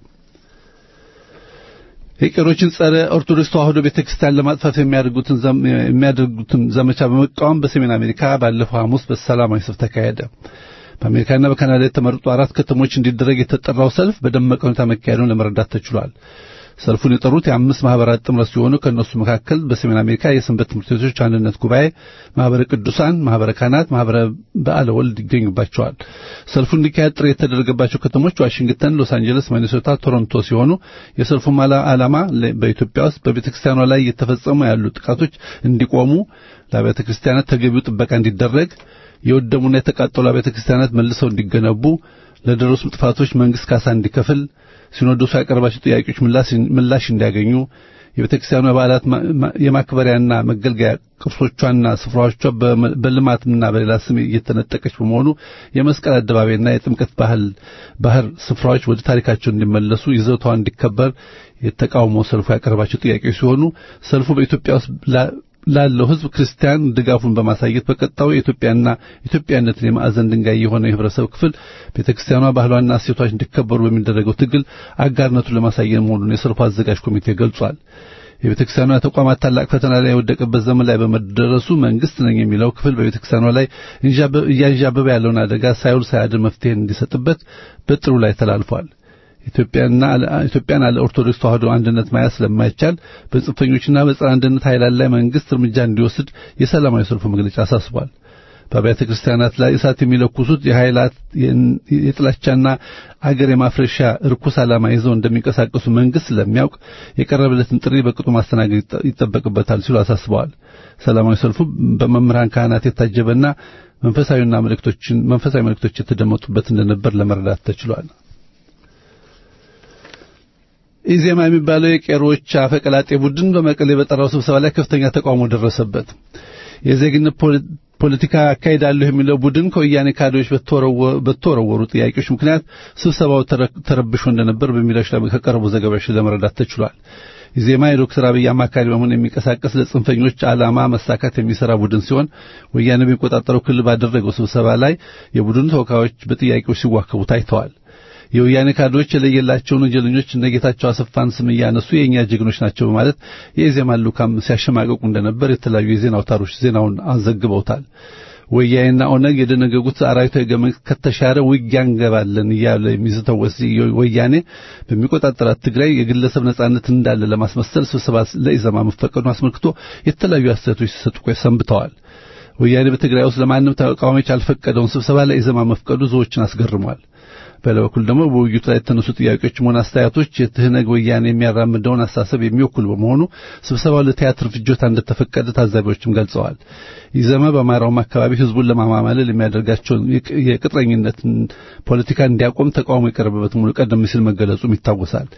S2: የቄሮችን ጸረ ኦርቶዶክስ ተዋህዶ ቤተክርስቲያን ለማጥፋት የሚያደርጉትን የሚያደርጉትን ዘመቻ በመቃወም በሰሜን አሜሪካ ባለፈው ሐሙስ በሰላማዊ ሰልፍ ተካሄደ። በአሜሪካና በካናዳ የተመረጡ አራት ከተሞች እንዲደረግ የተጠራው ሰልፍ በደመቀ ሁኔታ መካሄዱን ለመረዳት ተችሏል። ሰልፉን የጠሩት የአምስት ማህበራት ጥምረት ሲሆኑ ከእነሱ መካከል በሰሜን አሜሪካ የሰንበት ትምህርት ቤቶች አንድነት ጉባኤ፣ ማህበረ ቅዱሳን፣ ማህበረ ካህናት፣ ማህበረ በዓለ ወልድ ይገኙባቸዋል። ሰልፉ እንዲካሄድ ጥሪ የተደረገባቸው ከተሞች ዋሽንግተን፣ ሎስ አንጀለስ፣ ሚኒሶታ፣ ቶሮንቶ ሲሆኑ የሰልፉም ዓላማ በኢትዮጵያ ውስጥ በቤተ ክርስቲያኗ ላይ እየተፈጸሙ ያሉ ጥቃቶች እንዲቆሙ፣ ለአብያተ ክርስቲያናት ተገቢው ጥበቃ እንዲደረግ የወደሙና የተቃጠሉ አብያተ ክርስቲያናት መልሰው እንዲገነቡ ለደረሱ ጥፋቶች መንግስት ካሳ እንዲከፍል ሲኖዶሱ ያቀረባቸው ጥያቄዎች ምላሽ እንዲያገኙ የቤተ ክርስቲያኗ በዓላት የማክበሪያና መገልገያ ቅርሶቿና ስፍራዎቿ በልማትና በሌላ ስም እየተነጠቀች በመሆኑ የመስቀል አደባባይና የጥምቀት ባህል ባህር ስፍራዎች ወደ ታሪካቸው እንዲመለሱ ይዘቷ እንዲከበር የተቃውሞ ሰልፉ ያቀረባቸው ጥያቄዎች ሲሆኑ ሰልፉ በኢትዮጵያ ውስጥ ላለው ሕዝብ ክርስቲያን ድጋፉን በማሳየት በቀጣዩ የኢትዮጵያና ኢትዮጵያነትን የማዕዘን ድንጋይ የሆነ የህብረተሰብ ክፍል ቤተክርስቲያኗ ባህሏና እሴቶች እንዲከበሩ በሚደረገው ትግል አጋርነቱን ለማሳየት መሆኑን የሰልፉ አዘጋጅ ኮሚቴ ገልጿል። የቤተክርስቲያኗ ተቋማት ታላቅ ፈተና ላይ የወደቀበት ዘመን ላይ በመደረሱ መንግስት ነኝ የሚለው ክፍል በቤተክርስቲያኗ ላይ እያንዣበበ ያለውን አደጋ ሳይውል ሳያድር መፍትሄ እንዲሰጥበት በጥሩ ላይ ተላልፏል። ኢትዮጵያና ኢትዮጵያን አለ ኦርቶዶክስ ተዋህዶ አንድነት ማየት ስለማይቻል በጽንፈኞችና በጸረ አንድነት ኃይላት ላይ መንግስት እርምጃ እንዲወስድ የሰላማዊ ሰልፉ መግለጫ አሳስቧል። በአብያተ ክርስቲያናት ላይ እሳት የሚለኩሱት የኃይላት የጥላቻና አገር የማፍረሻ ርኩስ ዓላማ ይዘው እንደሚንቀሳቀሱ መንግስት ስለሚያውቅ የቀረበለትን ጥሪ በቅጡ ማስተናገድ ይጠበቅበታል ሲሉ አሳስበዋል። ሰላማዊ ሰልፉ በመምህራን ካህናት የታጀበና መንፈሳዊና መልእክቶችን መንፈሳዊ መልእክቶች የተደመጡበት እንደነበር ለመረዳት ተችሏል። ኢዜማ የሚባለው የቄሮዎች አፈቀላጤ ቡድን በመቀሌ በጠራው ስብሰባ ላይ ከፍተኛ ተቃውሞ ደረሰበት። የዜግነት ፖለቲካ አካሄዳለሁ የሚለው ቡድን ከወያኔ ካድሬዎች በተወረወሩ ጥያቄዎች ምክንያት ስብሰባው ተረብሾ እንደነበር በሚዲያዎች ላይ ከቀረቡ ዘገባዎች ለመረዳት ተችሏል። ኢዜማ የዶክተር አብይ አማካሪ በመሆን የሚንቀሳቀስ ለጽንፈኞች ዓላማ መሳካት የሚሰራ ቡድን ሲሆን ወያኔ በሚቆጣጠረው ክልል ባደረገው ስብሰባ ላይ የቡድኑ ተወካዮች በጥያቄዎች ሲዋከቡ ታይተዋል። የወያኔ ካድሬዎች የለየላቸውን ወንጀለኞች እነ ጌታቸው አሰፋን ስም እያነሱ የእኛ ጀግኖች ናቸው በማለት የኢዜማ ልኡካን ሲያሸማቀቁ እንደነበር የተለያዩ የዜና አውታሮች ዜናውን አዘግበውታል። ወያኔና ኦነግ የደነገጉት አራዊታዊ ገመድ ከተሻረ ውጊያ እንገባለን እያለ የሚዝተው ወያኔ በሚቆጣጠራት ትግራይ የግለሰብ ነጻነት እንዳለ ለማስመሰል ስብሰባ ለኢዜማ መፈቀዱን አስመልክቶ የተለያዩ አስተያየቶች ሲሰጡ ሰንብተዋል። ወያኔ በትግራይ ውስጥ ለማንም ተቃዋሚዎች ያልፈቀደውን ስብሰባ ለኢዜማ መፍቀዱ ብዙዎችን አስገርሟል። በሌላ በኩል ደግሞ በውይይቱ ላይ የተነሱ ጥያቄዎችም ሆነ አስተያየቶች የትህነግ ወያኔ የሚያራምደውን አስተሳሰብ የሚወክሉ በመሆኑ ስብሰባው ለቲያትር ፍጆታ እንደተፈቀደ ታዛቢዎችም ገልጸዋል። ኢዜማ በአማራውም አካባቢ ህዝቡን ለማማለል የሚያደርጋቸውን የቅጥረኝነትን ፖለቲካ እንዲያቆም ተቃውሞ የቀረበበት ሙሉ ቀደም ሲል መገለጹም ይታወሳል።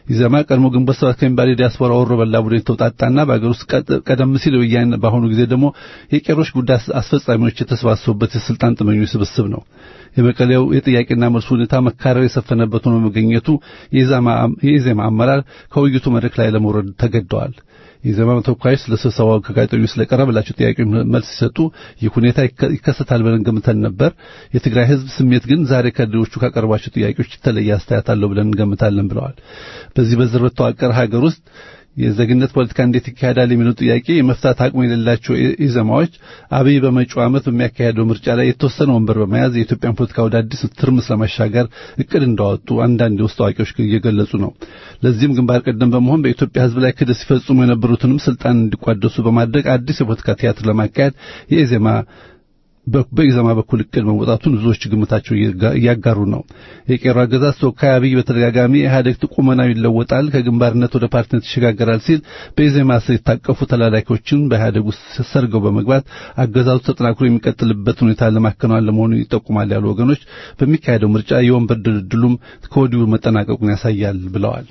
S2: ኢዜማ ቀድሞ ግንቦት ሰባት ከሚባል የዲያስፖራ ወሮ በላ ቡድን የተውጣጣና በአገር ውስጥ ቀደም ሲል ወያኔ በአሁኑ ጊዜ ደግሞ የቄሮች ጉዳይ አስፈጻሚዎች የተሰባሰቡበት የስልጣን ጥመኞች ስብስብ ነው። የመቀሌው የጥያቄና መልሱ ሁኔታ መካረር የሰፈነበት ሆኖ መገኘቱ የኢዜማ አመራር ከውይይቱ መድረክ ላይ ለመውረድ ተገደዋል። የኢዜማ ተወካዮች ለስብሰባው ከጋዜጠኞች ስለቀረበላቸው ጥያቄ መልስ ሲሰጡ ይህ ሁኔታ ይከሰታል ብለን ገምተን ነበር። የትግራይ ሕዝብ ስሜት ግን ዛሬ ከድሮቹ ካቀረቧቸው ጥያቄዎች የተለየ አስተያየት አለው ብለን እንገምታለን ብለዋል። በዚህ በዝር በተዋቀረ ሀገር ውስጥ የዜግነት ፖለቲካ እንዴት ይካሄዳል የሚለው ጥያቄ የመፍታት አቅሙ የሌላቸው ኢዜማዎች አብይ በመጪው ዓመት በሚያካሄደው ምርጫ ላይ የተወሰነ ወንበር በመያዝ የኢትዮጵያን ፖለቲካ ወደ አዲስ ትርምስ ለማሻገር እቅድ እንዳወጡ አንዳንድ የውስጥ አዋቂዎች እየገለጹ ነው። ለዚህም ግንባር ቀደም በመሆን በኢትዮጵያ ሕዝብ ላይ ክደት ሲፈጽሙ የነበሩትንም ስልጣን እንዲቋደሱ በማድረግ አዲስ የፖለቲካ ቲያትር ለማካሄድ የኢዜማ በኢዜማ በኩል እቅድ መውጣቱን ብዙዎች ግምታቸው እያጋሩ ነው። የቄሮ አገዛዝ ተወካይ አብይ በተደጋጋሚ ኢህአዴግ ቁመናው ይለወጣል፣ ከግንባርነት ወደ ፓርቲነት ይሸጋገራል ሲል በኢዜማ ስር የታቀፉ ተላላኪዎችን በኢህአዴግ ውስጥ ሰርገው በመግባት አገዛዙ ተጠናክሮ የሚቀጥልበት ሁኔታ ለማከናወን ለመሆኑ ይጠቁማል ያሉ ወገኖች በሚካሄደው ምርጫ የወንበር ድልድሉም ከወዲሁ መጠናቀቁን ያሳያል ብለዋል።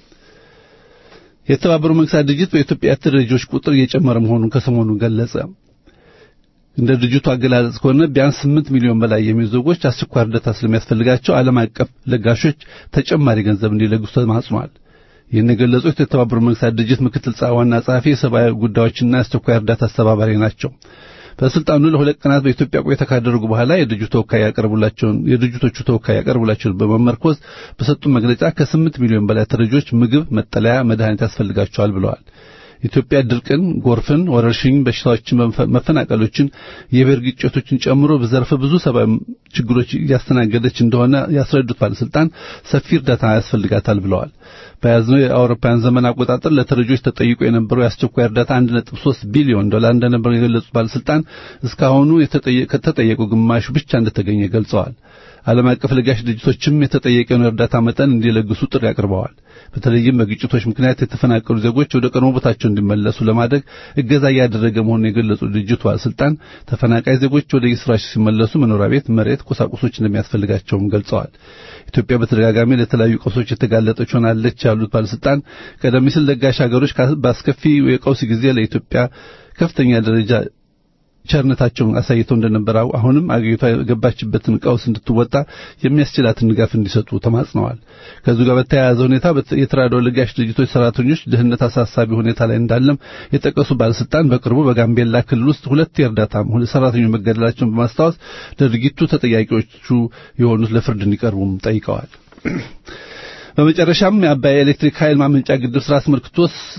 S2: የተባበሩት መንግስታት ድርጅት በኢትዮጵያ ተረጂዎች ቁጥር እየጨመረ መሆኑን ከሰሞኑ ገለጸ። እንደ ድርጅቱ አገላለጽ ከሆነ ቢያንስ 8 ሚሊዮን በላይ የሚሆኑ ዜጎች አስቸኳይ እርዳታ ስለሚያስፈልጋቸው ዓለም አቀፍ ለጋሾች ተጨማሪ ገንዘብ እንዲለግሱ ተማጽኗል። ይህን የገለጹት የተባበሩት መንግስታት ድርጅት ምክትል ዋና ጸሐፊ የሰብአዊ ጉዳዮችና የአስቸኳይ እርዳታ አስተባባሪ ናቸው። በስልጣኑ ለሁለት ቀናት በኢትዮጵያ ቆይታ ካደረጉ በኋላ የድርጅቱ ተወካይ ያቀርቡላቸውን የድርጅቶቹ ተወካይ ያቀርቡላቸውን በመመርኮዝ በሰጡት መግለጫ ከስምንት ሚሊዮን በላይ ተረጂዎች ምግብ፣ መጠለያ፣ መድኃኒት ያስፈልጋቸዋል ብለዋል። ኢትዮጵያ ድርቅን፣ ጎርፍን፣ ወረርሽኝ በሽታዎችን፣ መፈናቀሎችን፣ የብሔር ግጭቶችን ጨምሮ በዘርፈ ብዙ ሰብአዊ ችግሮች እያስተናገደች እንደሆነ ያስረዱት ባለስልጣን ሰፊ እርዳታ ያስፈልጋታል ብለዋል። በያዝነው የአውሮፓውያን ዘመን አቆጣጠር ለተረጂዎች ተጠይቆ የነበረው የአስቸኳይ እርዳታ 1.3 ቢሊዮን ዶላር እንደነበር የገለጹት ባለስልጣን እስካሁኑ ከተጠየቀው ግማሹ ብቻ እንደተገኘ ገልጸዋል። ዓለም አቀፍ ለጋሽ ድርጅቶችም የተጠየቀውን እርዳታ መጠን እንዲለግሱ ጥሪ አቅርበዋል። በተለይም በግጭቶች ምክንያት የተፈናቀሉ ዜጎች ወደ ቀድሞ ቦታቸው እንዲመለሱ ለማድረግ እገዛ እያደረገ መሆኑን የገለጹ ድርጅቱ ባለስልጣን ተፈናቃይ ዜጎች ወደ የስራቸው ሲመለሱ መኖሪያ ቤት፣ መሬት፣ ቁሳቁሶች እንደሚያስፈልጋቸውም ገልጸዋል። ኢትዮጵያ በተደጋጋሚ ለተለያዩ ቀውሶች የተጋለጠች ሆናለች ያሉት ባለስልጣን ቀደም ሲል ለጋሽ ሀገሮች በአስከፊ የቀውስ ጊዜ ለኢትዮጵያ ከፍተኛ ደረጃ ቸርነታቸውን አሳይተው እንደነበር አሁንም አገሪቷ የገባችበትን ቀውስ እንድትወጣ የሚያስችላትን ድጋፍ እንዲሰጡ ተማጽነዋል። ከዚሁ ጋር በተያያዘ ሁኔታ የተራድኦ ለጋሽ ድርጅቶች ሰራተኞች ደህንነት አሳሳቢ ሁኔታ ላይ እንዳለም የጠቀሱ ባለስልጣን በቅርቡ በጋምቤላ ክልል ውስጥ ሁለት የእርዳታ ሰራተኞች መገደላቸውን በማስታወስ ለድርጊቱ ተጠያቂዎቹ የሆኑት ለፍርድ እንዲቀርቡም ጠይቀዋል። በመጨረሻም የአባይ ኤሌክትሪክ ኃይል ማመንጫ ግድብ ስራ አስመልክቶ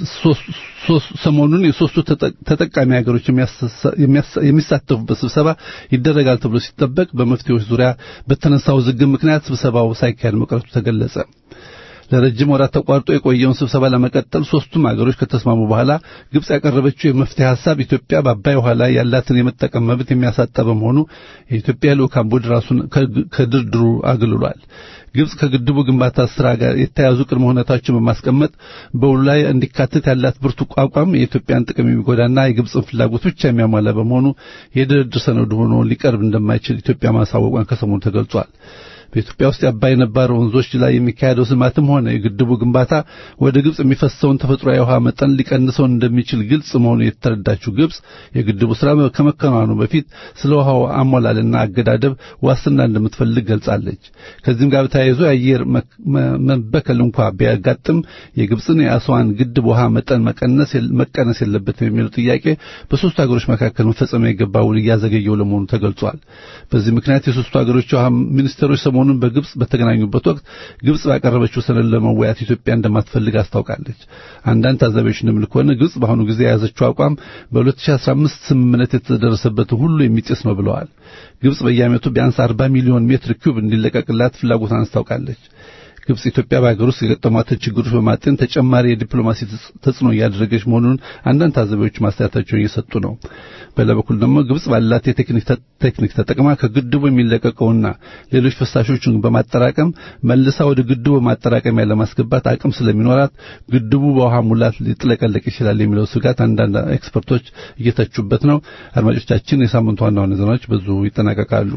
S2: ሰሞኑን የሶስቱ ተጠቃሚ ሀገሮች የሚሳተፉበት ስብሰባ ይደረጋል ተብሎ ሲጠበቅ በመፍትሄዎች ዙሪያ በተነሳው ውዝግብ ምክንያት ስብሰባው ሳይካሄድ መቅረቱ ተገለጸ። ለረጅም ወራት ተቋርጦ የቆየውን ስብሰባ ለመቀጠል ሶስቱም ሀገሮች ከተስማሙ በኋላ ግብጽ ያቀረበችው የመፍትሄ ሀሳብ ኢትዮጵያ በአባይ ውሃ ላይ ያላትን የመጠቀም መብት የሚያሳጣ በመሆኑ የኢትዮጵያ ልዑካን ቡድን ራሱን ከድርድሩ አግልሏል። ግብጽ ከግድቡ ግንባታ ስራ ጋር የተያያዙ ቅድመ ሁኔታዎችን በማስቀመጥ በውሉ ላይ እንዲካተት ያላት ብርቱ አቋም የኢትዮጵያን ጥቅም የሚጎዳና የግብጽን ፍላጎት ብቻ የሚያሟላ በመሆኑ የድርድር ሰነዱ ሆኖ ሊቀርብ እንደማይችል ኢትዮጵያ ማሳወቋን ከሰሞኑ ተገልጿል። በኢትዮጵያ ውስጥ የአባይ ነባር ወንዞች ላይ የሚካሄደው ልማትም ሆነ የግድቡ ግንባታ ወደ ግብጽ የሚፈሰውን ተፈጥሯዊ የውሃ መጠን ሊቀንሰው እንደሚችል ግልጽ መሆኑ የተረዳችው ግብጽ የግድቡ ስራ ከመከናወኑ በፊት ስለ ውሃው አሞላልና አገዳደብ ዋስትና እንደምትፈልግ ገልጻለች። ከዚህም ጋር ተያይዞ የአየር መበከል እንኳ ቢያጋጥም የግብጽን የአስዋን ግድብ ውሃ መጠን መቀነስ መቀነስ የለበትም የሚለው ጥያቄ በሶስቱ ሀገሮች መካከል መፈጸም የገባ ውል እያዘገየው ለመሆኑ ተገልጿል። በዚህ ምክንያት የሶስቱ ሀገሮች የውሃ ሚኒስትሮች ሰሞኑን በግብጽ በተገናኙበት ወቅት ግብጽ ባቀረበችው ሰነድ ለመወያየት ኢትዮጵያ እንደማትፈልግ አስታውቃለች። አንዳንድ ታዛቢዎች እንደሚሉ ከሆነ ግብጽ በአሁኑ ጊዜ የያዘችው አቋም በ2015 ስምምነት የተደረሰበትን ሁሉ የሚጥስ ነው ብለዋል። ግብጽ በየዓመቱ ቢያንስ 40 ሚሊዮን ሜትር ኪዩብ እንዲለቀቅላት ፍላጎቷን አስታውቃለች። ግብጽ ኢትዮጵያ በሀገር ውስጥ የገጠሟትን ችግሮች በማጤን ተጨማሪ የዲፕሎማሲ ተጽዕኖ እያደረገች መሆኑን አንዳንድ ታዛቢዎች ማስተያየታቸውን እየሰጡ ነው። በሌላ በኩል ደግሞ ግብጽ ባላት የቴክኒክ ተጠቅማ ከግድቡ የሚለቀቀውና ሌሎች ፍሳሾችን በማጠራቀም መልሳ ወደ ግድቡ ማጠራቀሚያ ለማስገባት አቅም ስለሚኖራት ግድቡ በውሃ ሙላት ሊጥለቀለቅ ይችላል የሚለው ስጋት አንዳንድ ኤክስፐርቶች እየተቹበት ነው። አድማጮቻችን፣ የሳምንቱ ዋና ዋና ዜናዎች በዙ ይጠናቀቃሉ።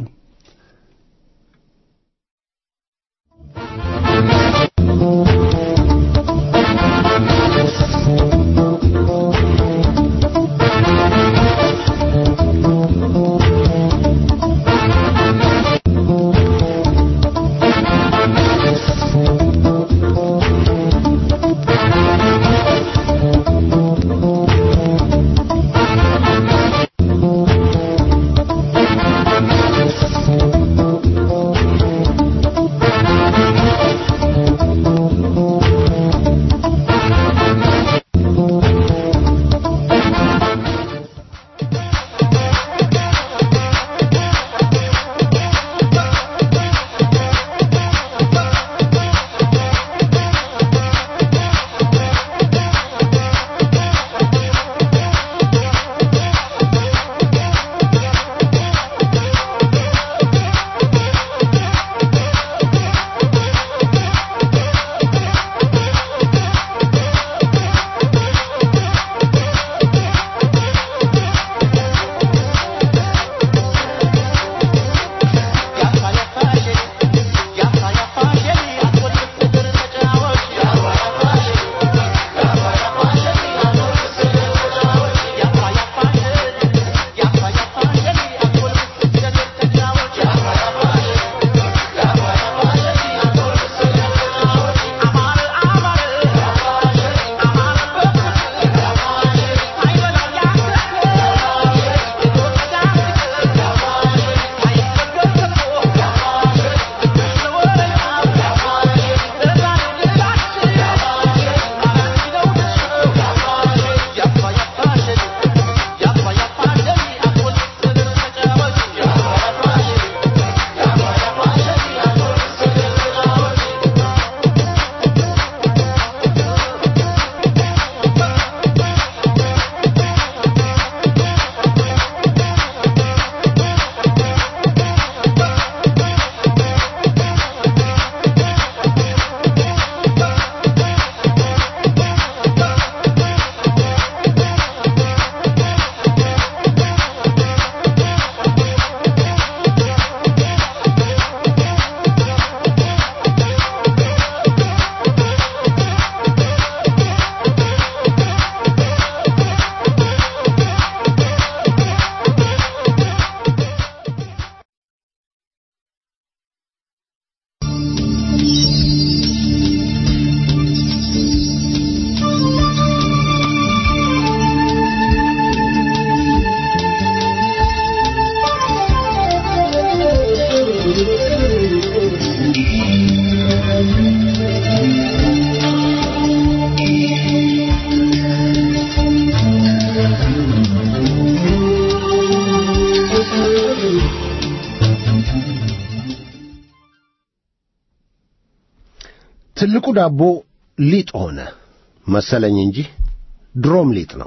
S6: ትልቁ ዳቦ ሊጥ ሆነ መሰለኝ እንጂ ድሮም ሊጥ ነው።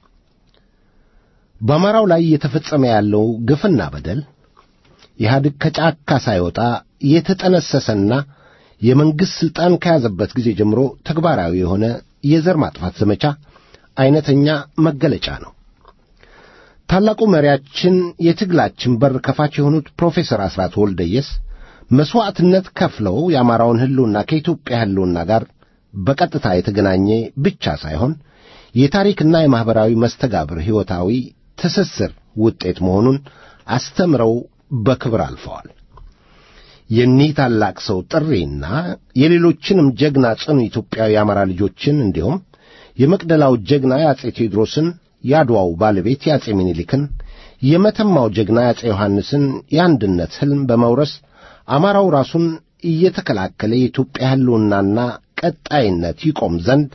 S6: በአማራው ላይ እየተፈጸመ ያለው ግፍና በደል ኢህአዴግ ከጫካ ሳይወጣ የተጠነሰሰና የመንግሥት ሥልጣን ከያዘበት ጊዜ ጀምሮ ተግባራዊ የሆነ የዘር ማጥፋት ዘመቻ ዐይነተኛ መገለጫ ነው። ታላቁ መሪያችን የትግላችን በር ከፋች የሆኑት ፕሮፌሰር አስራት ወልደየስ መሥዋዕትነት ከፍለው የአማራውን ሕልውና ከኢትዮጵያ ሕልውና ጋር በቀጥታ የተገናኘ ብቻ ሳይሆን የታሪክና የማኅበራዊ መስተጋብር ሕይወታዊ ትስስር ውጤት መሆኑን አስተምረው በክብር አልፈዋል። የኒህ ታላቅ ሰው ጥሪና የሌሎችንም ጀግና ጽኑ ኢትዮጵያዊ የአማራ ልጆችን እንዲሁም የመቅደላው ጀግና የአጼ ቴዎድሮስን፣ የአድዋው ባለቤት የአጼ ምኒልክን፣ የመተማው ጀግና የአጼ ዮሐንስን የአንድነት ሕልም በመውረስ አማራው ራሱን እየተከላከለ የኢትዮጵያ ሕልውናና ቀጣይነት ይቆም ዘንድ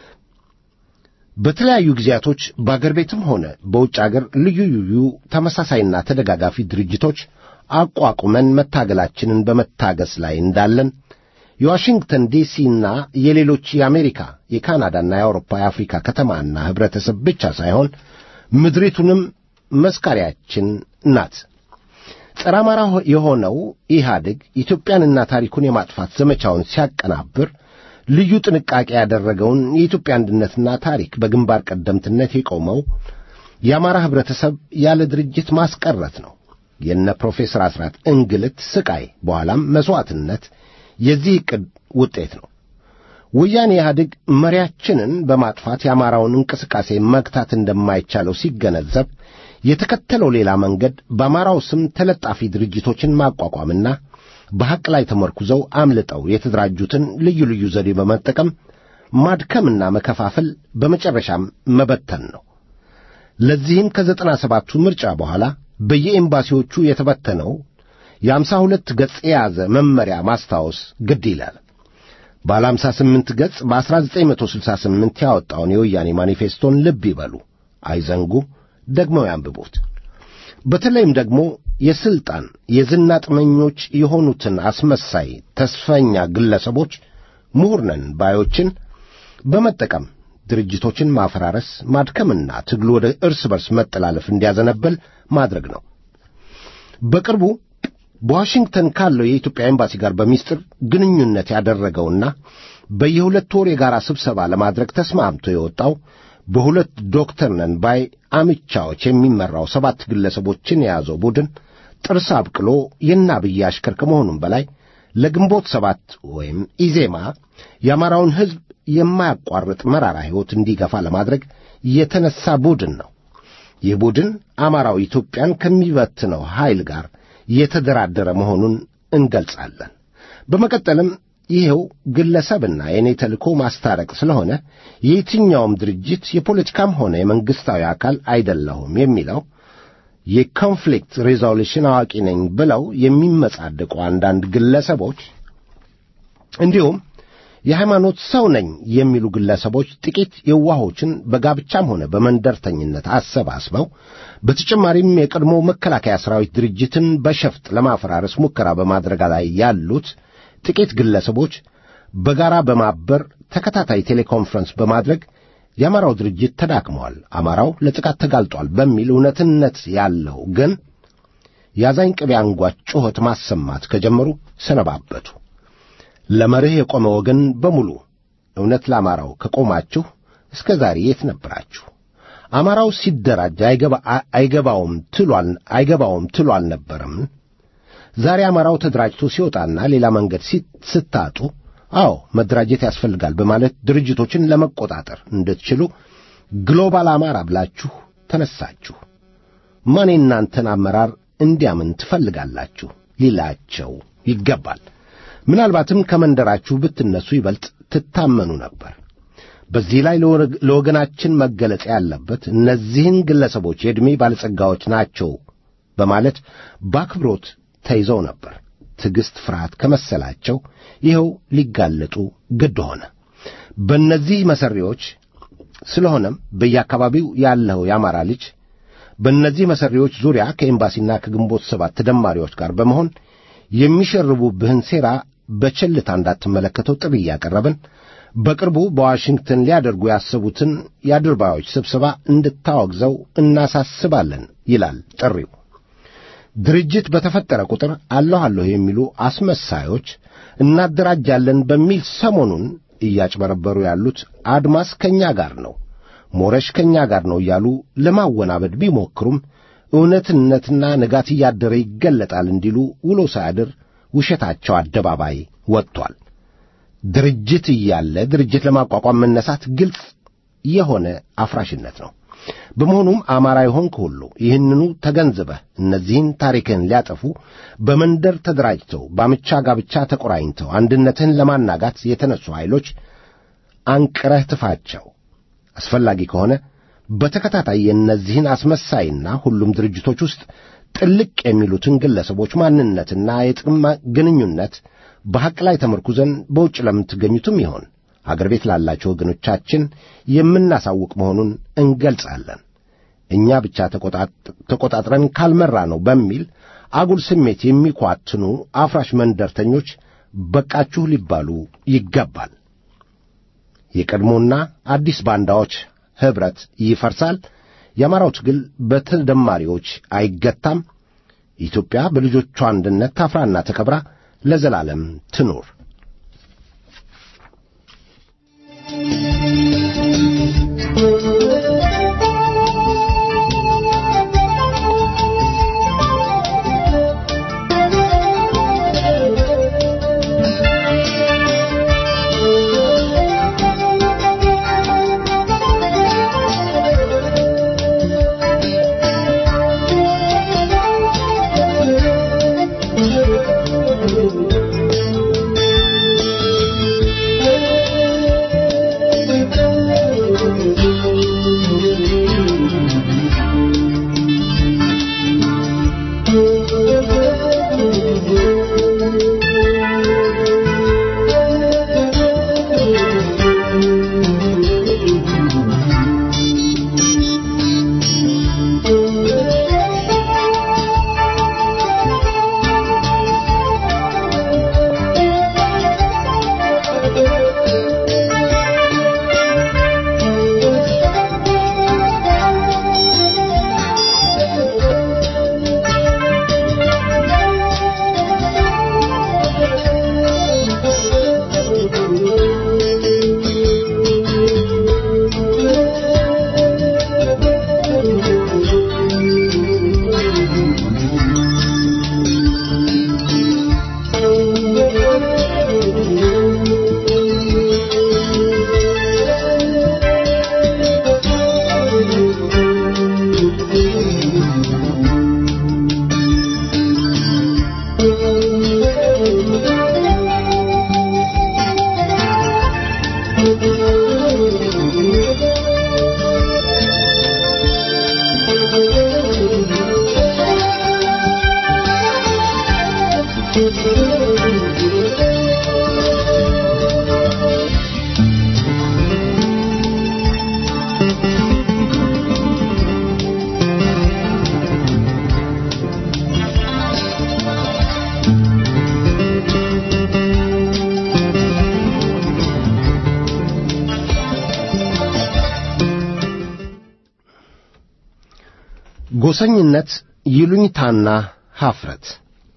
S6: በተለያዩ ጊዜያቶች በአገር ቤትም ሆነ በውጭ አገር ልዩ ልዩ ተመሳሳይና ተደጋጋፊ ድርጅቶች አቋቁመን መታገላችንን በመታገስ ላይ እንዳለን የዋሽንግተን ዲሲና የሌሎች የአሜሪካ የካናዳና የአውሮፓ የአፍሪካ ከተማና ኅብረተሰብ ብቻ ሳይሆን ምድሪቱንም መስካሪያችን ናት። ጸረ አማራ የሆነው ኢህአዴግ ኢትዮጵያንና ታሪኩን የማጥፋት ዘመቻውን ሲያቀናብር ልዩ ጥንቃቄ ያደረገውን የኢትዮጵያ አንድነትና ታሪክ በግንባር ቀደምትነት የቆመው የአማራ ኅብረተሰብ ያለ ድርጅት ማስቀረት ነው። የነ ፕሮፌሰር አስራት እንግልት፣ ስቃይ፣ በኋላም መሥዋዕትነት የዚህ ዕቅድ ውጤት ነው። ወያኔ ኢህአዴግ መሪያችንን በማጥፋት የአማራውን እንቅስቃሴ መግታት እንደማይቻለው ሲገነዘብ የተከተለው ሌላ መንገድ በአማራው ስም ተለጣፊ ድርጅቶችን ማቋቋምና በሐቅ ላይ ተመርኩዘው አምልጠው የተደራጁትን ልዩ ልዩ ዘዴ በመጠቀም ማድከምና መከፋፈል በመጨረሻም መበተን ነው። ለዚህም ከዘጠና ሰባቱ ምርጫ በኋላ በየኤምባሲዎቹ የተበተነው የአምሳ ሁለት ገጽ የያዘ መመሪያ ማስታወስ ግድ ይላል። ባለ አምሳ ስምንት ገጽ በ1968 ያወጣውን የወያኔ ማኒፌስቶን ልብ ይበሉ፣ አይዘንጉ፣ ደግመው ያንብቡት። በተለይም ደግሞ የሥልጣን የዝና ጥመኞች የሆኑትን አስመሳይ ተስፈኛ ግለሰቦች ምሁር ነን ባዮችን በመጠቀም ድርጅቶችን ማፈራረስ፣ ማድከምና ትግሉ ወደ እርስ በርስ መጠላለፍ እንዲያዘነበል ማድረግ ነው። በቅርቡ በዋሽንግተን ካለው የኢትዮጵያ ኤምባሲ ጋር በሚስጥር ግንኙነት ያደረገውና በየሁለት ወር የጋራ ስብሰባ ለማድረግ ተስማምቶ የወጣው በሁለት ዶክተር ነን ባይ አምቻዎች የሚመራው ሰባት ግለሰቦችን የያዘው ቡድን ጥርስ አብቅሎ የአብይ አሽከር ከመሆኑም በላይ ለግንቦት ሰባት ወይም ኢዜማ የአማራውን ሕዝብ የማያቋርጥ መራራ ሕይወት እንዲገፋ ለማድረግ የተነሳ ቡድን ነው። ይህ ቡድን አማራው ኢትዮጵያን ከሚበትነው ኃይል ጋር የተደራደረ መሆኑን እንገልጻለን። በመቀጠልም ይኸው ግለሰብና የእኔ ተልእኮ ማስታረቅ ስለሆነ የየትኛውም ድርጅት የፖለቲካም ሆነ የመንግሥታዊ አካል አይደለሁም የሚለው የኮንፍሊክት ሬዞሉሽን አዋቂ ነኝ ብለው የሚመጻደቁ አንዳንድ ግለሰቦች እንዲሁም የሃይማኖት ሰው ነኝ የሚሉ ግለሰቦች ጥቂት የዋሆችን በጋብቻም ሆነ በመንደርተኝነት አሰባስበው በተጨማሪም የቀድሞ መከላከያ ሠራዊት ድርጅትን በሸፍጥ ለማፈራረስ ሙከራ በማድረግ ላይ ያሉት ጥቂት ግለሰቦች በጋራ በማበር ተከታታይ ቴሌኮንፈረንስ በማድረግ የአማራው ድርጅት ተዳክመዋል፣ አማራው ለጥቃት ተጋልጧል በሚል እውነትነት ያለው ግን የአዛኝ ቅቤ አንጓች ጩኸት ማሰማት ከጀመሩ ሰነባበቱ። ለመርህ የቆመ ወገን በሙሉ እውነት ለአማራው ከቆማችሁ እስከ ዛሬ የት ነበራችሁ? አማራው ሲደራጅ አይገባውም ትሏል አይገባውም ትሉ አልነበረም? ዛሬ አማራው ተደራጅቶ ሲወጣና ሌላ መንገድ ስታጡ አዎ መደራጀት ያስፈልጋል በማለት ድርጅቶችን ለመቆጣጠር እንድትችሉ ግሎባል አማራ ብላችሁ ተነሳችሁ። ማን የእናንተን አመራር እንዲያምን ትፈልጋላችሁ ሊላቸው ይገባል። ምናልባትም ከመንደራችሁ ብትነሱ ይበልጥ ትታመኑ ነበር። በዚህ ላይ ለወገናችን መገለጽ ያለበት እነዚህን ግለሰቦች የዕድሜ ባለጸጋዎች ናቸው በማለት በአክብሮት ተይዘው ነበር። ትዕግሥት ፍርሃት ከመሰላቸው ይኸው ሊጋለጡ ግድ ሆነ። በእነዚህ መሠሪዎች ስለሆነም በየአካባቢው ያለው የአማራ ልጅ በእነዚህ መሠሪዎች ዙሪያ ከኤምባሲና ከግንቦት ሰባት ተደማሪዎች ጋር በመሆን የሚሸርቡብህን ሴራ በቸልታ እንዳትመለከተው ጥሪ እያቀረብን በቅርቡ በዋሽንግተን ሊያደርጉ ያሰቡትን የአድርባዮች ስብሰባ እንድታወግዘው እናሳስባለን ይላል ጥሪው። ድርጅት በተፈጠረ ቁጥር አለሁ አለሁ የሚሉ አስመሳዮች እናደራጃለን በሚል ሰሞኑን እያጭበረበሩ ያሉት አድማስ ከእኛ ጋር ነው፣ ሞረሽ ከእኛ ጋር ነው እያሉ ለማወናበድ ቢሞክሩም እውነትነትና ንጋት እያደረ ይገለጣል እንዲሉ ውሎ ሳያድር ውሸታቸው አደባባይ ወጥቷል። ድርጅት እያለ ድርጅት ለማቋቋም መነሳት ግልጽ የሆነ አፍራሽነት ነው። በመሆኑም አማራ የሆንክ ሁሉ ይህንኑ ተገንዝበህ እነዚህን ታሪክህን ሊያጠፉ በመንደር ተደራጅተው በአምቻ ጋብቻ ተቆራኝተው አንድነትህን ለማናጋት የተነሱ ኃይሎች አንቅረህ ትፋቸው። አስፈላጊ ከሆነ በተከታታይ የእነዚህን አስመሳይና ሁሉም ድርጅቶች ውስጥ ጥልቅ የሚሉትን ግለሰቦች ማንነትና የጥቅም ግንኙነት በሐቅ ላይ ተመርኩዘን በውጭ ለምትገኙትም ይሆን አገር ቤት ላላቸው ወገኖቻችን የምናሳውቅ መሆኑን እንገልጻለን። እኛ ብቻ ተቆጣጥረን ካልመራ ነው በሚል አጉል ስሜት የሚኳትኑ አፍራሽ መንደርተኞች በቃችሁ ሊባሉ ይገባል። የቀድሞና አዲስ ባንዳዎች ኅብረት ይፈርሳል። የአማራው ትግል በተደማሪዎች አይገታም። ኢትዮጵያ በልጆቿ አንድነት ታፍራና ተከብራ ለዘላለም ትኑር። ጎሰኝነት፣ ይሉኝታና ሐፍረት።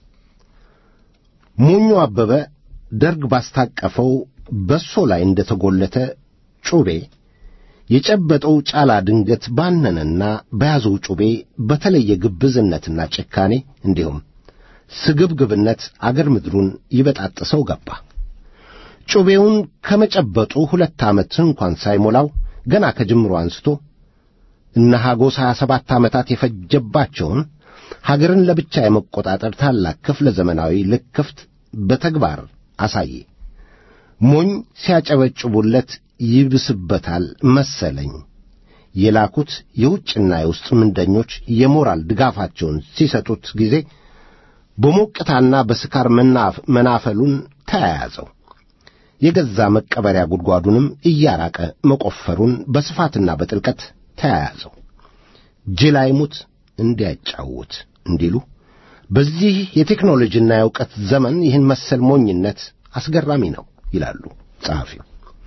S6: ሞኙ አበበ ደርግ ባስታቀፈው በሶ ላይ እንደ ተጐለተ ጩቤ የጨበጠው ጫላ ድንገት ባነነና በያዘው ጩቤ በተለየ ግብዝነትና ጭካኔ እንዲሁም ስግብግብነት አገር ምድሩን ይበጣጥሰው ገባ። ጩቤውን ከመጨበጡ ሁለት ዓመት እንኳን ሳይሞላው ገና ከጅምሮ አንስቶ እነ ሐጎስ ሀያ ሰባት ዓመታት የፈጀባቸውን ሀገርን ለብቻ የመቆጣጠር ታላቅ ክፍለ ዘመናዊ ልክፍት በተግባር አሳየ። ሞኝ ሲያጨበጭቡለት ይብስበታል መሰለኝ። የላኩት የውጭና የውስጥ ምንደኞች የሞራል ድጋፋቸውን ሲሰጡት ጊዜ በሞቅታና በስካር መናፈሉን ተያያዘው። የገዛ መቀበሪያ ጉድጓዱንም እያራቀ መቆፈሩን በስፋትና በጥልቀት ተያያዘው። ጅል አይሙት እንዲያጫውት እንዲሉ በዚህ የቴክኖሎጂና የእውቀት ዘመን ይህን መሰል ሞኝነት አስገራሚ ነው ይላሉ ጸሐፊው።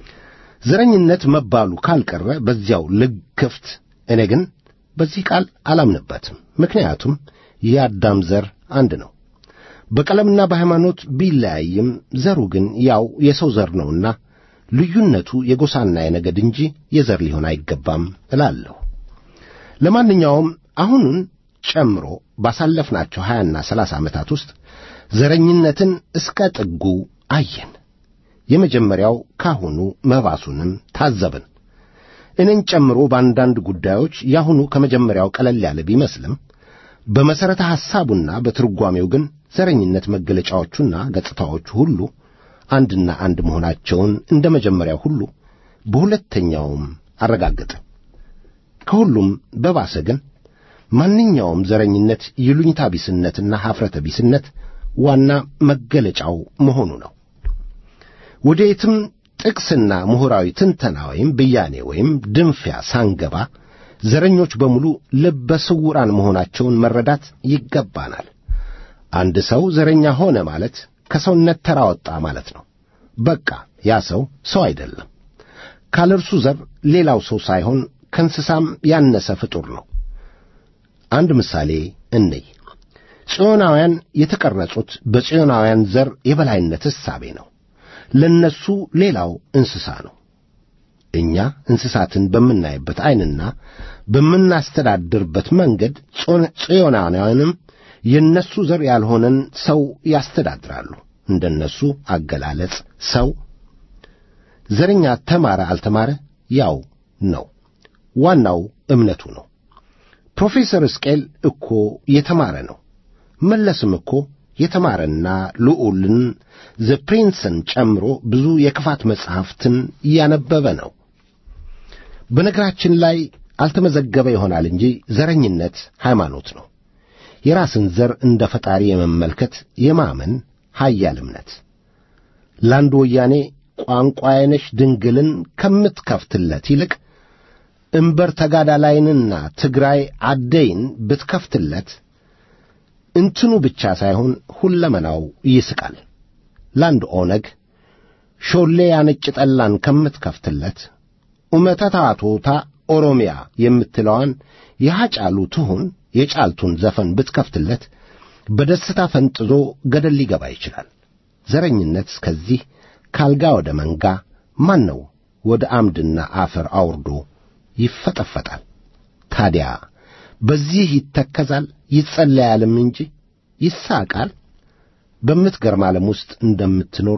S6: ዘረኝነት መባሉ ካልቀረ በዚያው ልክፍት፣ እኔ ግን በዚህ ቃል አላምንበትም። ምክንያቱም የአዳም ዘር አንድ ነው። በቀለምና በሃይማኖት ቢለያይም ዘሩ ግን ያው የሰው ዘር ነውና ልዩነቱ የጎሳና የነገድ እንጂ የዘር ሊሆን አይገባም እላለሁ። ለማንኛውም አሁኑን ጨምሮ ባሳለፍናቸው ሀያና ሰላሳ ዓመታት ውስጥ ዘረኝነትን እስከ ጥጉ አየን። የመጀመሪያው ካሁኑ መባሱንም ታዘብን። እኔን ጨምሮ በአንዳንድ ጉዳዮች ያሁኑ ከመጀመሪያው ቀለል ያለ ቢመስልም በመሠረተ ሐሳቡና በትርጓሜው ግን ዘረኝነት መገለጫዎቹና ገጽታዎቹ ሁሉ አንድና አንድ መሆናቸውን እንደ መጀመሪያው ሁሉ በሁለተኛውም አረጋገጠ። ከሁሉም በባሰ ግን ማንኛውም ዘረኝነት ይሉኝታ ቢስነትና ኀፍረተ ቢስነት ዋና መገለጫው መሆኑ ነው። ወደ የትም ጥቅስና ምሁራዊ ትንተና ወይም ብያኔ ወይም ድንፊያ ሳንገባ ዘረኞች በሙሉ ልበ ስውራን መሆናቸውን መረዳት ይገባናል። አንድ ሰው ዘረኛ ሆነ ማለት ከሰውነት ተራ ወጣ ማለት ነው። በቃ ያ ሰው ሰው አይደለም። ካለ እርሱ ዘር ሌላው ሰው ሳይሆን ከእንስሳም ያነሰ ፍጡር ነው። አንድ ምሳሌ እንይ። ጽዮናውያን የተቀረጹት በጽዮናውያን ዘር የበላይነት እሳቤ ነው። ለነሱ ሌላው እንስሳ ነው። እኛ እንስሳትን በምናይበት ዐይንና በምናስተዳድርበት መንገድ ጽዮናውያንም የነሱ ዘር ያልሆነን ሰው ያስተዳድራሉ። እንደነሱ አገላለጽ ሰው ዘረኛ ተማረ አልተማረ ያው ነው። ዋናው እምነቱ ነው። ፕሮፌሰር እስቄል እኮ የተማረ ነው። መለስም እኮ የተማረና ልዑልን ዘ ፕሪንስን ጨምሮ ብዙ የክፋት መጻሕፍትን እያነበበ ነው። በነገራችን ላይ አልተመዘገበ ይሆናል እንጂ ዘረኝነት ሃይማኖት ነው። የራስን ዘር እንደ ፈጣሪ የመመልከት የማመን ኃያል እምነት ለአንድ ወያኔ ቋንቋዬነሽ ድንግልን ከምትከፍትለት ይልቅ እምበር ተጋዳላይንና ትግራይ አደይን ብትከፍትለት እንትኑ ብቻ ሳይሆን ሁለመናው ይስቃል። ለአንድ ኦነግ ሾሌ ያነጭ ጠላን ከምትከፍትለት ኡመተታቶታ ኦሮሚያ የምትለዋን የሐጫሉ ትሁን የጫልቱን ዘፈን ብትከፍትለት በደስታ ፈንጥዞ ገደል ሊገባ ይችላል። ዘረኝነት እስከዚህ ካልጋ ወደ መንጋ ማን ነው ወደ አምድና አፈር አውርዶ ይፈጠፈጣል። ታዲያ በዚህ ይተከዛል ይጸለያልም እንጂ ይሳቃል። በምትገርም ዓለም ውስጥ እንደምትኖር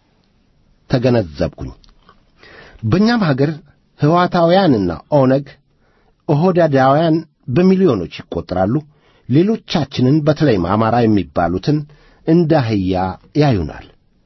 S6: ተገነዘብኩኝ። በእኛም ሀገር ሕዋታውያንና ኦነግ ኦሆዳዳውያን በሚሊዮኖች ይቈጠራሉ። ሌሎቻችንን በተለይም አማራ የሚባሉትን እንደ አህያ ያዩናል።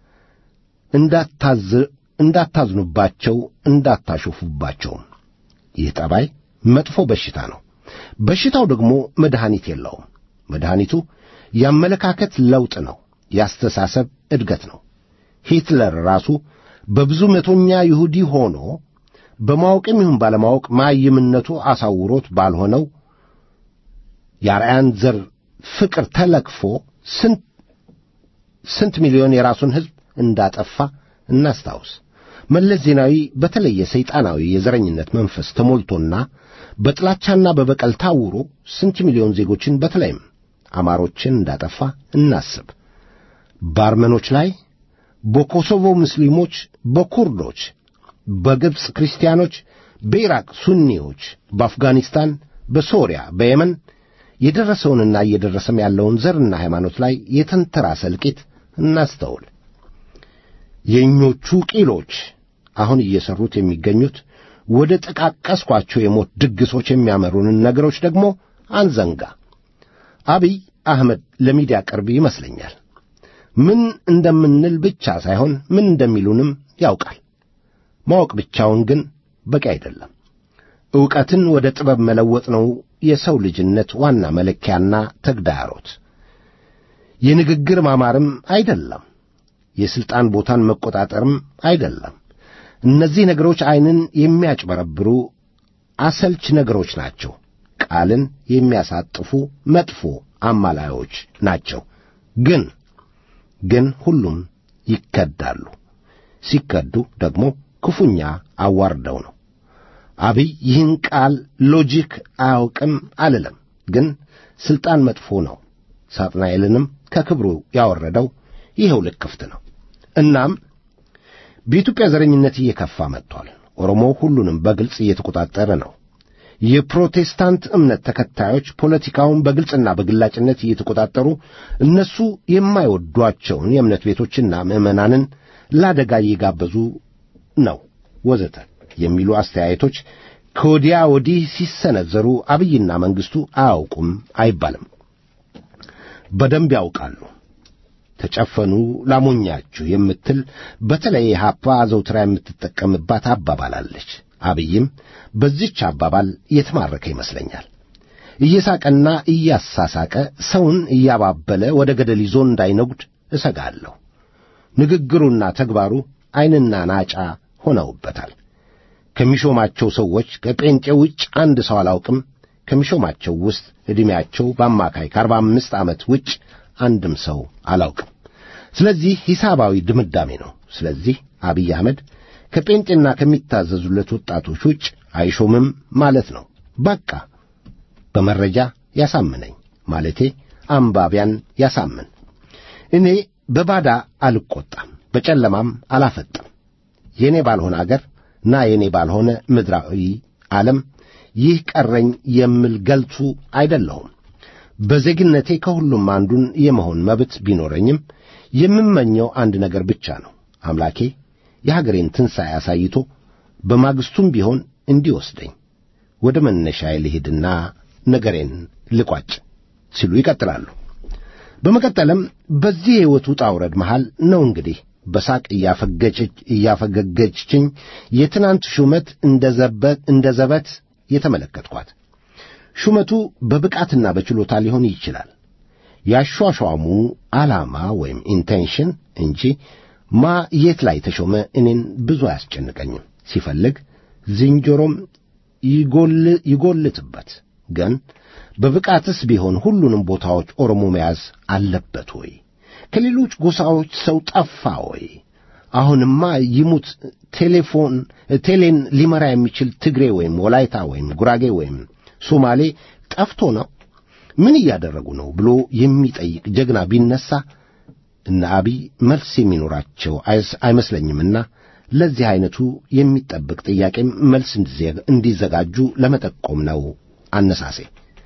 S6: እንዳታዝኑባቸው፣ እንዳታሾፉባቸውም። ይህ ጠባይ መጥፎ በሽታ ነው። በሽታው ደግሞ መድኃኒት የለውም። መድኃኒቱ የአመለካከት ለውጥ ነው፣ የአስተሳሰብ እድገት ነው። ሂትለር ራሱ በብዙ መቶኛ ይሁዲ ሆኖ በማወቅም ይሁን ባለማወቅ ማይምነቱ አሳውሮት ባልሆነው የአርያን ዘር ፍቅር ተለክፎ ስንት ስንት ሚሊዮን የራሱን ሕዝብ እንዳጠፋ እናስታውስ። መለስ ዜናዊ በተለየ ሰይጣናዊ የዘረኝነት መንፈስ ተሞልቶና በጥላቻና በበቀል ታውሮ ስንት ሚሊዮን ዜጎችን በተለይም አማሮችን እንዳጠፋ እናስብ። በአርመኖች ላይ፣ በኮሶቮ ሙስሊሞች፣ በኩርዶች፣ በግብፅ ክርስቲያኖች፣ በኢራቅ ሱኒዎች፣ በአፍጋኒስታን፣ በሶሪያ፣ በየመን የደረሰውንና እየደረሰም ያለውን ዘርና ሃይማኖት ላይ የተንተራሰ እልቂት እናስተውል። የእኞቹ ቂሎች አሁን እየሠሩት የሚገኙት ወደ ጠቃቀስኳቸው የሞት ድግሶች የሚያመሩንን ነገሮች ደግሞ አንዘንጋ። አብይ አህመድ ለሚዲያ ቅርብ ይመስለኛል። ምን እንደምንል ብቻ ሳይሆን ምን እንደሚሉንም ያውቃል። ማወቅ ብቻውን ግን በቂ አይደለም። ዕውቀትን ወደ ጥበብ መለወጥ ነው የሰው ልጅነት ዋና መለኪያና ተግዳሮት። የንግግር ማማርም አይደለም። የሥልጣን ቦታን መቆጣጠርም አይደለም። እነዚህ ነገሮች ዐይንን የሚያጭበረብሩ አሰልች ነገሮች ናቸው። ቃልን የሚያሳጥፉ መጥፎ አማላዮች ናቸው። ግን ግን ሁሉም ይከዳሉ። ሲከዱ ደግሞ ክፉኛ አዋርደው ነው። አብይ ይህን ቃል ሎጂክ አያውቅም አልልም፣ ግን ሥልጣን መጥፎ ነው። ሳጥናኤልንም ከክብሩ ያወረደው ይኸው ልክፍት ነው። እናም በኢትዮጵያ ዘረኝነት እየከፋ መጥቷል። ኦሮሞ ሁሉንም በግልጽ እየተቆጣጠረ ነው። የፕሮቴስታንት እምነት ተከታዮች ፖለቲካውን በግልጽና በግላጭነት እየተቆጣጠሩ እነሱ የማይወዷቸውን የእምነት ቤቶችና ምዕመናንን ለአደጋ እየጋበዙ ነው ወዘተ የሚሉ አስተያየቶች ከወዲያ ወዲህ ሲሰነዘሩ አብይና መንግሥቱ አያውቁም አይባልም። በደንብ ያውቃሉ። ተጨፈኑ ላሞኛችሁ የምትል በተለይ ሀፓ አዘውትራ የምትጠቀምባት አባባል አለች። አብይም በዚች አባባል የተማረከ ይመስለኛል። እየሳቀና እያሳሳቀ ሰውን እያባበለ ወደ ገደል ይዞ እንዳይነጉድ እሰጋለሁ። ንግግሩና ተግባሩ ዐይንና ናጫ ሆነውበታል። ከሚሾማቸው ሰዎች ከጴንጤ ውጭ አንድ ሰው አላውቅም። ከሚሾማቸው ውስጥ ዕድሜያቸው በአማካይ ከአርባ አምስት ዓመት ውጭ አንድም ሰው አላውቅም። ስለዚህ ሂሳባዊ ድምዳሜ ነው። ስለዚህ አብይ አህመድ ከጴንጤና ከሚታዘዙለት ወጣቶች ውጭ አይሾምም ማለት ነው። በቃ በመረጃ ያሳምነኝ ማለቴ አንባቢያን ያሳምን። እኔ በባዳ አልቈጣም፣ በጨለማም አላፈጥም። የእኔ ባልሆነ አገር ና የእኔ ባልሆነ ምድራዊ ዓለም ይህ ቀረኝ የምል ገልቱ አይደለሁም። በዜግነቴ ከሁሉም አንዱን የመሆን መብት ቢኖረኝም የምመኘው አንድ ነገር ብቻ ነው። አምላኬ የሀገሬን ትንሣኤ አሳይቶ በማግስቱም ቢሆን እንዲወስደኝ ወደ መነሻዬ ልሄድና ነገሬን ልቋጭ ሲሉ ይቀጥላሉ። በመቀጠልም በዚህ የሕይወት ውጣ ውረድ መሃል ነው እንግዲህ በሳቅ እያፈገገችኝ የትናንት ሹመት እንደ ዘበት የተመለከትኳት። ሹመቱ በብቃትና በችሎታ ሊሆን ይችላል። ያሿሿሙ ዓላማ ወይም ኢንቴንሽን እንጂ ማ የት ላይ ተሾመ እኔን ብዙ አያስጨንቀኝም። ሲፈልግ ዝንጀሮም ይጎልትበት። ግን በብቃትስ ቢሆን ሁሉንም ቦታዎች ኦሮሞ መያዝ አለበት ወይ? ከሌሎች ጎሳዎች ሰው ጠፋ ወይ? አሁንማ ይሙት ቴሌፎን ቴሌን ሊመራ የሚችል ትግሬ ወይም ወላይታ ወይም ጉራጌ ወይም ሶማሌ ጠፍቶ ነው? ምን እያደረጉ ነው ብሎ የሚጠይቅ ጀግና ቢነሳ እነ አብይ መልስ የሚኖራቸው አይመስለኝምና ለዚህ ዐይነቱ የሚጠብቅ ጥያቄም መልስ እንዲዘጋጁ ለመጠቆም ነው አነሳሴ።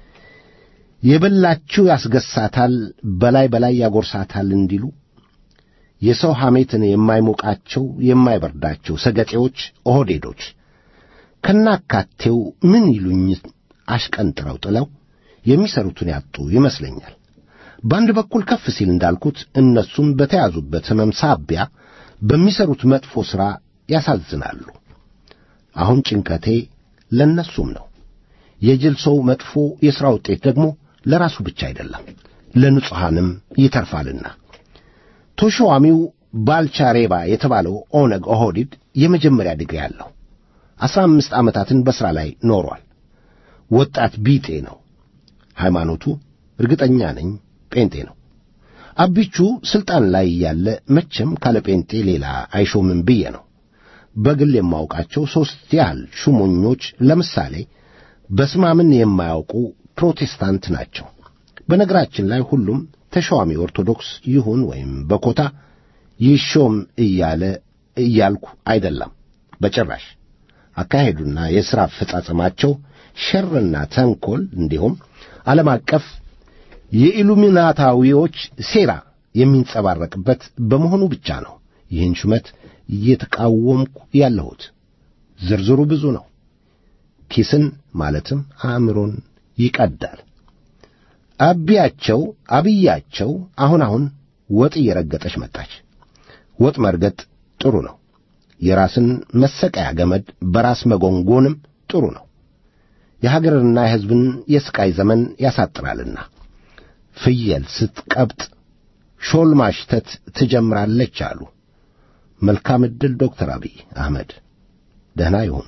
S6: የበላችው ያስገሳታል፣ በላይ በላይ ያጎርሳታል እንዲሉ የሰው ሐሜትን የማይሞቃቸው የማይበርዳቸው ሰገጤዎች ኦህዴዶች ከናካቴው ምን ይሉኝ አሽቀንጥረው ጥለው የሚሰሩትን ያጡ ይመስለኛል። በአንድ በኩል ከፍ ሲል እንዳልኩት እነሱም በተያዙበት ሕመም ሳቢያ በሚሰሩት መጥፎ ሥራ ያሳዝናሉ። አሁን ጭንቀቴ ለእነሱም ነው። የጅል ሰው መጥፎ የሥራ ውጤት ደግሞ ለራሱ ብቻ አይደለም ለንጹሐንም ይተርፋልና። ተሿሚው ባልቻ ሬባ የተባለው ኦነግ ኦህዲድ የመጀመሪያ ዲግሪ አለው። አስራ አምስት ዓመታትን በሥራ ላይ ኖሯል። ወጣት ቢጤ ነው። ሃይማኖቱ እርግጠኛ ነኝ ጴንጤ ነው። አቢቹ ሥልጣን ላይ ያለ መቼም ካለ ጴንጤ ሌላ አይሾምም ብዬ ነው። በግል የማውቃቸው ሦስት ያህል ሹመኞች ለምሳሌ በስማምን የማያውቁ ፕሮቴስታንት ናቸው። በነገራችን ላይ ሁሉም ተሿሚ ኦርቶዶክስ ይሁን ወይም በኮታ ይሾም እያለ እያልኩ አይደለም በጭራሽ። አካሄዱና የሥራ አፈጻጸማቸው ሸርና ተንኰል እንዲሁም ዓለም አቀፍ የኢሉሚናታዊዎች ሴራ የሚንጸባረቅበት በመሆኑ ብቻ ነው ይህን ሹመት እየተቃወምኩ ያለሁት። ዝርዝሩ ብዙ ነው። ኪስን ማለትም አእምሮን ይቀዳል። አቢያቸው አብያቸው አሁን አሁን ወጥ እየረገጠች መጣች። ወጥ መርገጥ ጥሩ ነው። የራስን መሰቀያ ገመድ በራስ መጎንጎንም ጥሩ ነው። የሀገርና የሕዝብን የሥቃይ ዘመን ያሳጥራልና። ፍየል ስትቀብጥ ሾል ማሽተት ትጀምራለች አሉ። መልካም ዕድል ዶክተር አብይ አህመድ ደህና ይሁኑ።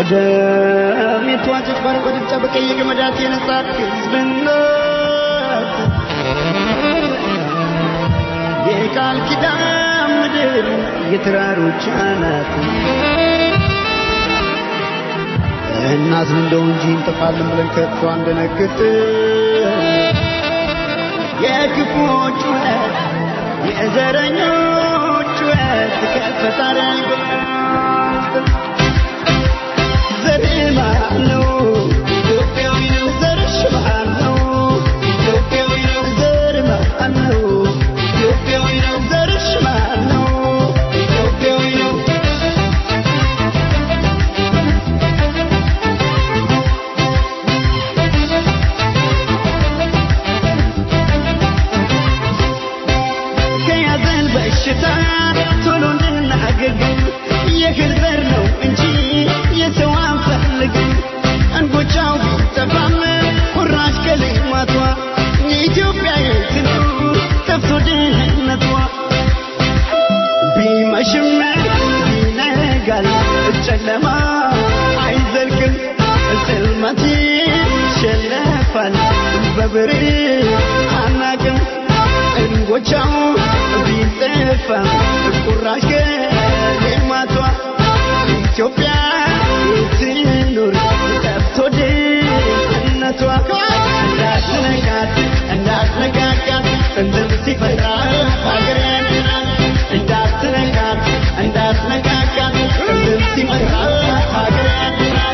S7: በደም የተዋጀች ባረንጓዴ ቢጫ በቀይ የገመዳት የነጻት ሕዝብነት የቃል ኪዳን ምድር የተራሮች አናት እናዝን እንደው እንጂ እንጠፋለን ብለን ከቶ አንደነግጥ የክፉዎች ጩኸት የዘረኞች ጩኸት ከፈጣሪ አይበልጥ ዘርህ ማን ነው ኢትዮጵያዊ ነው ዘርሽ ማን ነው ኢትዮጵያዊ ነው ዘርህ ማን ነው ኢትዮጵያዊ ነው ዘርሽ ማን ነው ኢትዮጵያዊ ነው ከያዘን በሽታ ቶሎ እንድናገግም የህዝበር ነው እንጂ የሰው አንፈልግም። እንጎቻው ቢጠፋም ቁራሽ ከልማቷ የኢትዮጵያ የት ነው ጠፍቶ ድህነቷ? ቢመሽም ቢነጋል ጨለማ አይዘልቅም ጽልመት ይሸነፋል በብርሃን አናቅም እንጎቻው ቢጠፋ ቁራሽ ከልማቷ ኢትዮጵያ ትኑር ጠፍቶ ድህነቷ እንዳትነካት እንዳትነካካት ጥንትም ሲፈጥራ ሀገር ያድናል እንዳትነካት እንዳትነካካት ጥንትም ሲፈጥራ ሀገር ያድናል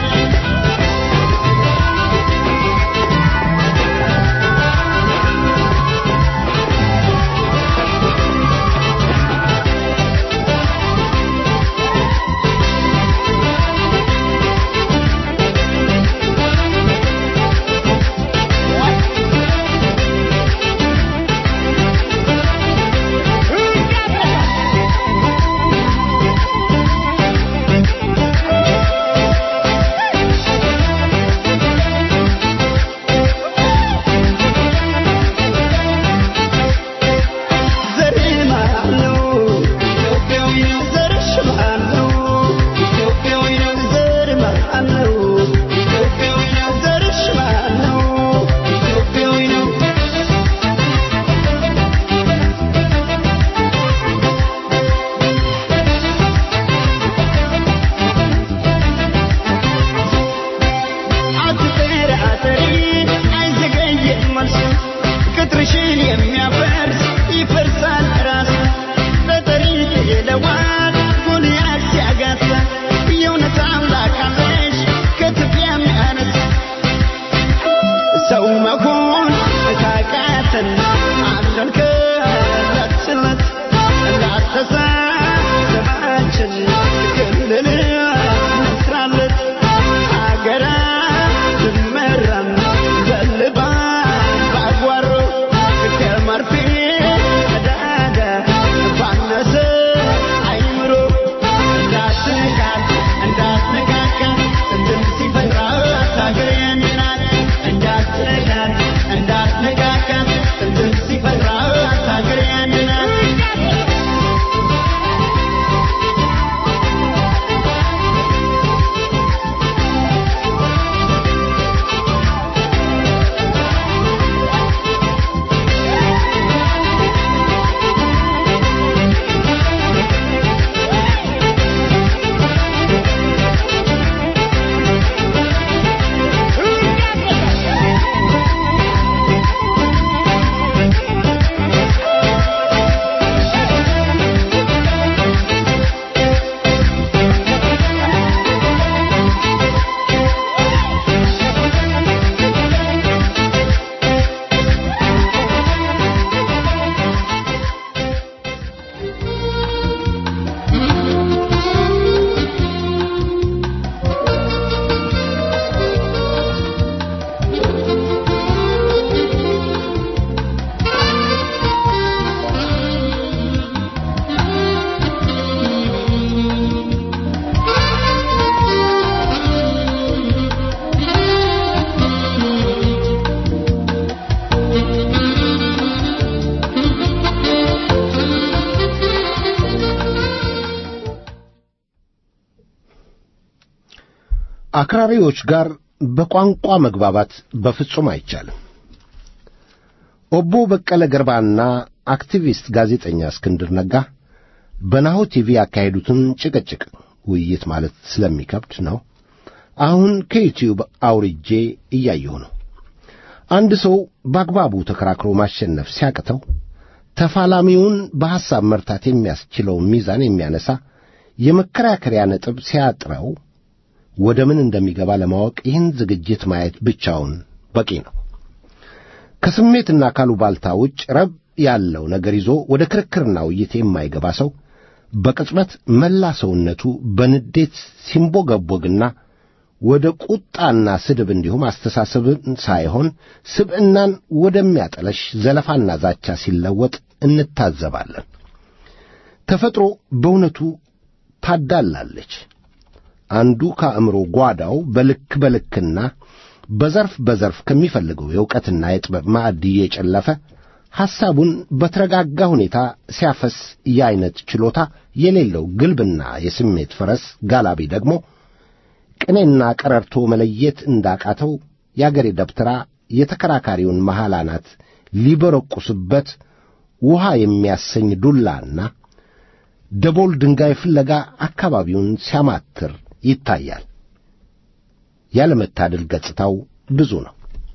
S6: አክራሪዎች ጋር በቋንቋ መግባባት በፍጹም አይቻልም። ኦቦ በቀለ ገርባና አክቲቪስት ጋዜጠኛ እስክንድር ነጋ በናሁ ቲቪ ያካሄዱትን ጭቅጭቅ ውይይት ማለት ስለሚከብድ ነው። አሁን ከዩቲዩብ አውርጄ እያየሁ ነው። አንድ ሰው በአግባቡ ተከራክሮ ማሸነፍ ሲያቅተው ተፋላሚውን በሐሳብ መርታት የሚያስችለውን ሚዛን የሚያነሳ የመከራከሪያ ነጥብ ሲያጥረው ወደ ምን እንደሚገባ ለማወቅ ይህን ዝግጅት ማየት ብቻውን በቂ ነው። ከስሜትና ካሉባልታ ውጭ ረብ ያለው ነገር ይዞ ወደ ክርክርና ውይይት የማይገባ ሰው በቅጽበት መላ ሰውነቱ በንዴት ሲንቦገቦግና ወደ ቁጣና ስድብ እንዲሁም አስተሳሰብን ሳይሆን ስብዕናን ወደሚያጠለሽ ዘለፋና ዛቻ ሲለወጥ እንታዘባለን። ተፈጥሮ በእውነቱ ታዳላለች። አንዱ ከአእምሮ ጓዳው በልክ በልክና በዘርፍ በዘርፍ ከሚፈልገው የእውቀትና የጥበብ ማዕድ እየጨለፈ ሐሳቡን በተረጋጋ ሁኔታ ሲያፈስ የዐይነት ችሎታ የሌለው ግልብና የስሜት ፈረስ ጋላቢ ደግሞ ቅኔና ቀረርቶ መለየት እንዳቃተው የአገሬ ደብተራ የተከራካሪውን መሐል አናት ሊበረቁስበት ውሃ የሚያሰኝ ዱላና ደቦል ድንጋይ ፍለጋ አካባቢውን ሲያማትር ይታያል። ያለመታደል ገጽታው ብዙ ነው።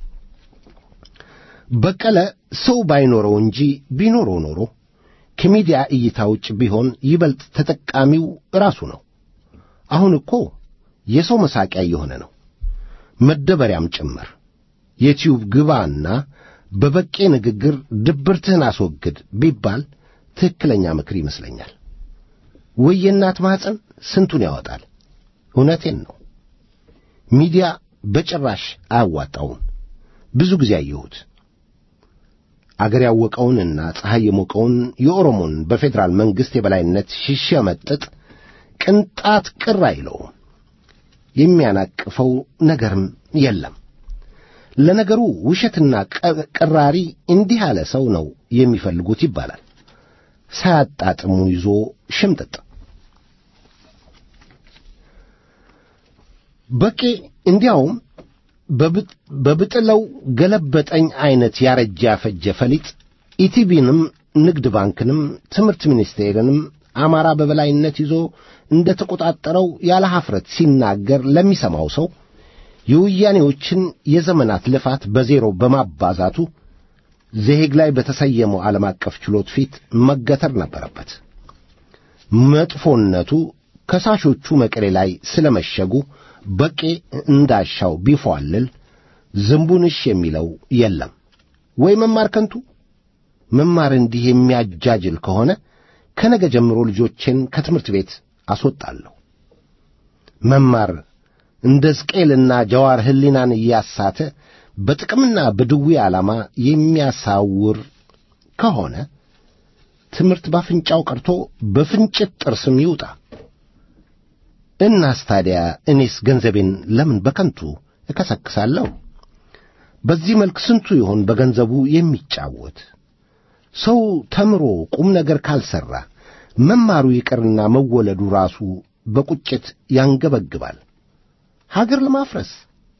S6: በቀለ ሰው ባይኖረው እንጂ ቢኖረው ኖሮ ከሚዲያ እይታ ውጭ ቢሆን ይበልጥ ተጠቃሚው ራሱ ነው። አሁን እኮ የሰው መሳቂያ እየሆነ ነው፣ መደበሪያም ጭምር። የቲዩብ ግባና በበቄ ንግግር ድብርትህን አስወግድ ቢባል ትክክለኛ ምክር ይመስለኛል። ወይ የእናት ማኅፀን ስንቱን ያወጣል። እውነቴን ነው። ሚዲያ በጭራሽ አያዋጣውም። ብዙ ጊዜ አየሁት። አገር ያወቀውንና ፀሐይ የሞቀውን የኦሮሞን በፌዴራል መንግሥት የበላይነት ሲሸመጥጥ ቅንጣት ቅር አይለውም። የሚያናቅፈው ነገርም የለም። ለነገሩ ውሸትና ቅራሪ እንዲህ ያለ ሰው ነው የሚፈልጉት ይባላል። ሳያጣጥሙ ይዞ ሽምጥጥ በቄ እንዲያውም በብጥለው ገለበጠኝ ዐይነት ያረጀ ያፈጀ ፈሊጥ ኢቲቢንም ንግድ ባንክንም ትምህርት ሚኒስቴርንም አማራ በበላይነት ይዞ እንደ ተቆጣጠረው ያለ ሐፍረት ሲናገር ለሚሰማው ሰው የወያኔዎችን የዘመናት ልፋት በዜሮ በማባዛቱ ዘሄግ ላይ በተሰየመው ዓለም አቀፍ ችሎት ፊት መገተር ነበረበት። መጥፎነቱ ከሳሾቹ መቀሌ ላይ ስለመሸጉ በቄ እንዳሻው ቢፏልል ዝንቡንሽ የሚለው የለም። ወይ መማር ከንቱ መማር እንዲህ የሚያጃጅል ከሆነ ከነገ ጀምሮ ልጆቼን ከትምህርት ቤት አስወጣለሁ። መማር እንደ ሕዝቅኤልና ጀዋር ሕሊናን እያሳተ በጥቅምና በድዊ ዓላማ የሚያሳውር ከሆነ ትምህርት ባፍንጫው ቀርቶ በፍንጭት ጥርስም ይውጣ። እናስ ታዲያ እኔስ ገንዘቤን ለምን በከንቱ እከሰክሳለሁ? በዚህ መልክ ስንቱ ይሆን በገንዘቡ የሚጫወት? ሰው ተምሮ ቁም ነገር ካልሠራ መማሩ ይቅርና መወለዱ ራሱ በቁጭት ያንገበግባል። ሀገር ለማፍረስ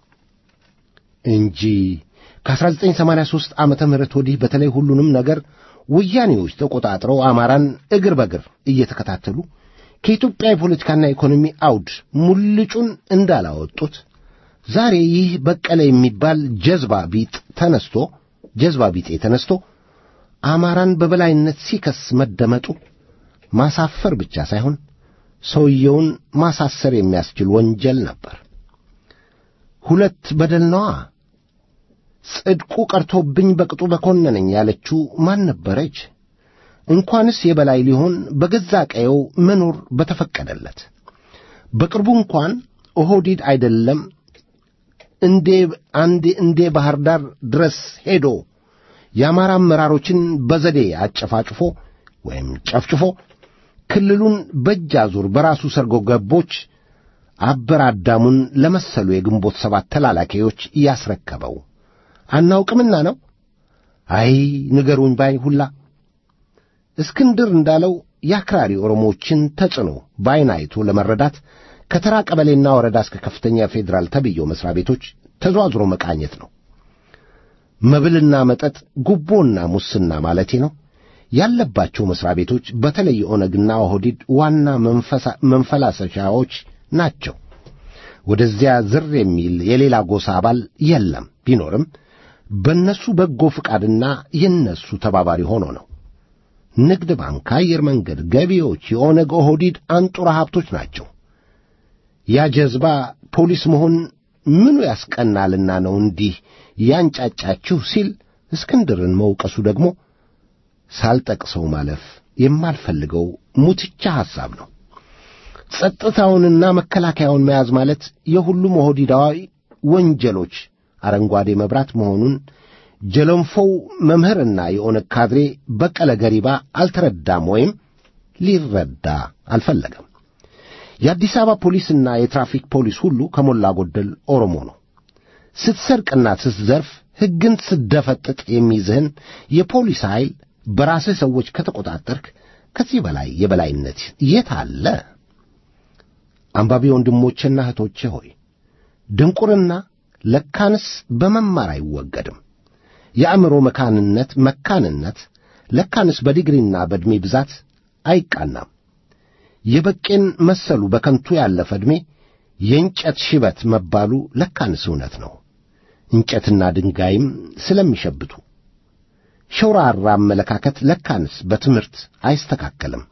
S6: እንጂ ከ1983 ዓመተ ምህረት ወዲህ በተለይ ሁሉንም ነገር ወያኔዎች ተቆጣጥረው አማራን እግር በእግር እየተከታተሉ ከኢትዮጵያ የፖለቲካና ኢኮኖሚ አውድ ሙልጩን እንዳላወጡት ዛሬ ይህ በቀለ የሚባል ጀዝባ ቢጥ ተነስቶ ጀዝባ ቢጤ ተነስቶ አማራን በበላይነት ሲከስ መደመጡ ማሳፈር ብቻ ሳይሆን ሰውየውን ማሳሰር የሚያስችል ወንጀል ነበር። ሁለት በደል ነዋ። ጽድቁ ቀርቶብኝ በቅጡ በኮነነኝ ያለችው ማን ነበረች? እንኳንስ የበላይ ሊሆን በገዛ ቀየው መኖር በተፈቀደለት። በቅርቡ እንኳን ኦህዲድ አይደለም እንዴ አንድ እንዴ ባህር ዳር ድረስ ሄዶ የአማራ አመራሮችን በዘዴ አጨፋጭፎ ወይም ጨፍጭፎ ክልሉን በእጅ አዙር በራሱ ሰርጎ ገቦች አበራዳሙን ለመሰሉ የግንቦት ሰባት ተላላኪዎች ያስረከበው አናውቅምና ነው። አይ ንገሩኝ ባይ ሁላ እስክንድር እንዳለው የአክራሪ ኦሮሞዎችን ተጽዕኖ በዐይን አይቶ ለመረዳት ከተራ ቀበሌና ወረዳ እስከ ከፍተኛ ፌዴራል ተብየው መሥሪያ ቤቶች ተዘዋዝሮ መቃኘት ነው። መብልና መጠጥ፣ ጉቦና ሙስና ማለቴ ነው ያለባቸው መሥሪያ ቤቶች በተለይ ኦነግና ኦህዲድ ዋና መንፈላሰሻዎች ናቸው። ወደዚያ ዝር የሚል የሌላ ጎሳ አባል የለም። ቢኖርም በእነሱ በጎ ፍቃድና የእነሱ ተባባሪ ሆኖ ነው። ንግድ ባንክ፣ አየር መንገድ፣ ገቢዎች የኦነግ ኦህዲድ አንጡራ ሀብቶች ናቸው። ያ ጀዝባ ፖሊስ መሆን ምኑ ያስቀናልና ነው እንዲህ ያንጫጫችሁ ሲል እስክንድርን መውቀሱ ደግሞ ሳልጠቅሰው ማለፍ የማልፈልገው ሙትቻ ሐሳብ ነው። ጸጥታውንና መከላከያውን መያዝ ማለት የሁሉም ኦህዲዳዊ ወንጀሎች አረንጓዴ መብራት መሆኑን ጀለንፎው መምህርና የኦነግ ካድሬ በቀለ ገሪባ አልተረዳም ወይም ሊረዳ አልፈለገም። የአዲስ አበባ ፖሊስና የትራፊክ ፖሊስ ሁሉ ከሞላ ጎደል ኦሮሞ ነው። ስትሰርቅና ስትዘርፍ ሕግን ስትደፈጥጥ የሚይዝህን የፖሊስ ኃይል በራስህ ሰዎች ከተቆጣጠርክ ከዚህ በላይ የበላይነት የት አለ? አንባቢ ወንድሞቼና እህቶቼ ሆይ ድንቁርና ለካንስ በመማር አይወገድም። የአእምሮ መካንነት መካንነት ለካንስ በዲግሪና በዕድሜ ብዛት አይቃናም። የበቄን መሰሉ በከንቱ ያለፈ ዕድሜ የእንጨት ሽበት መባሉ ለካንስ እውነት ነው። እንጨትና ድንጋይም ስለሚሸብቱ ሸውራራ አመለካከት ለካንስ በትምህርት አይስተካከልም።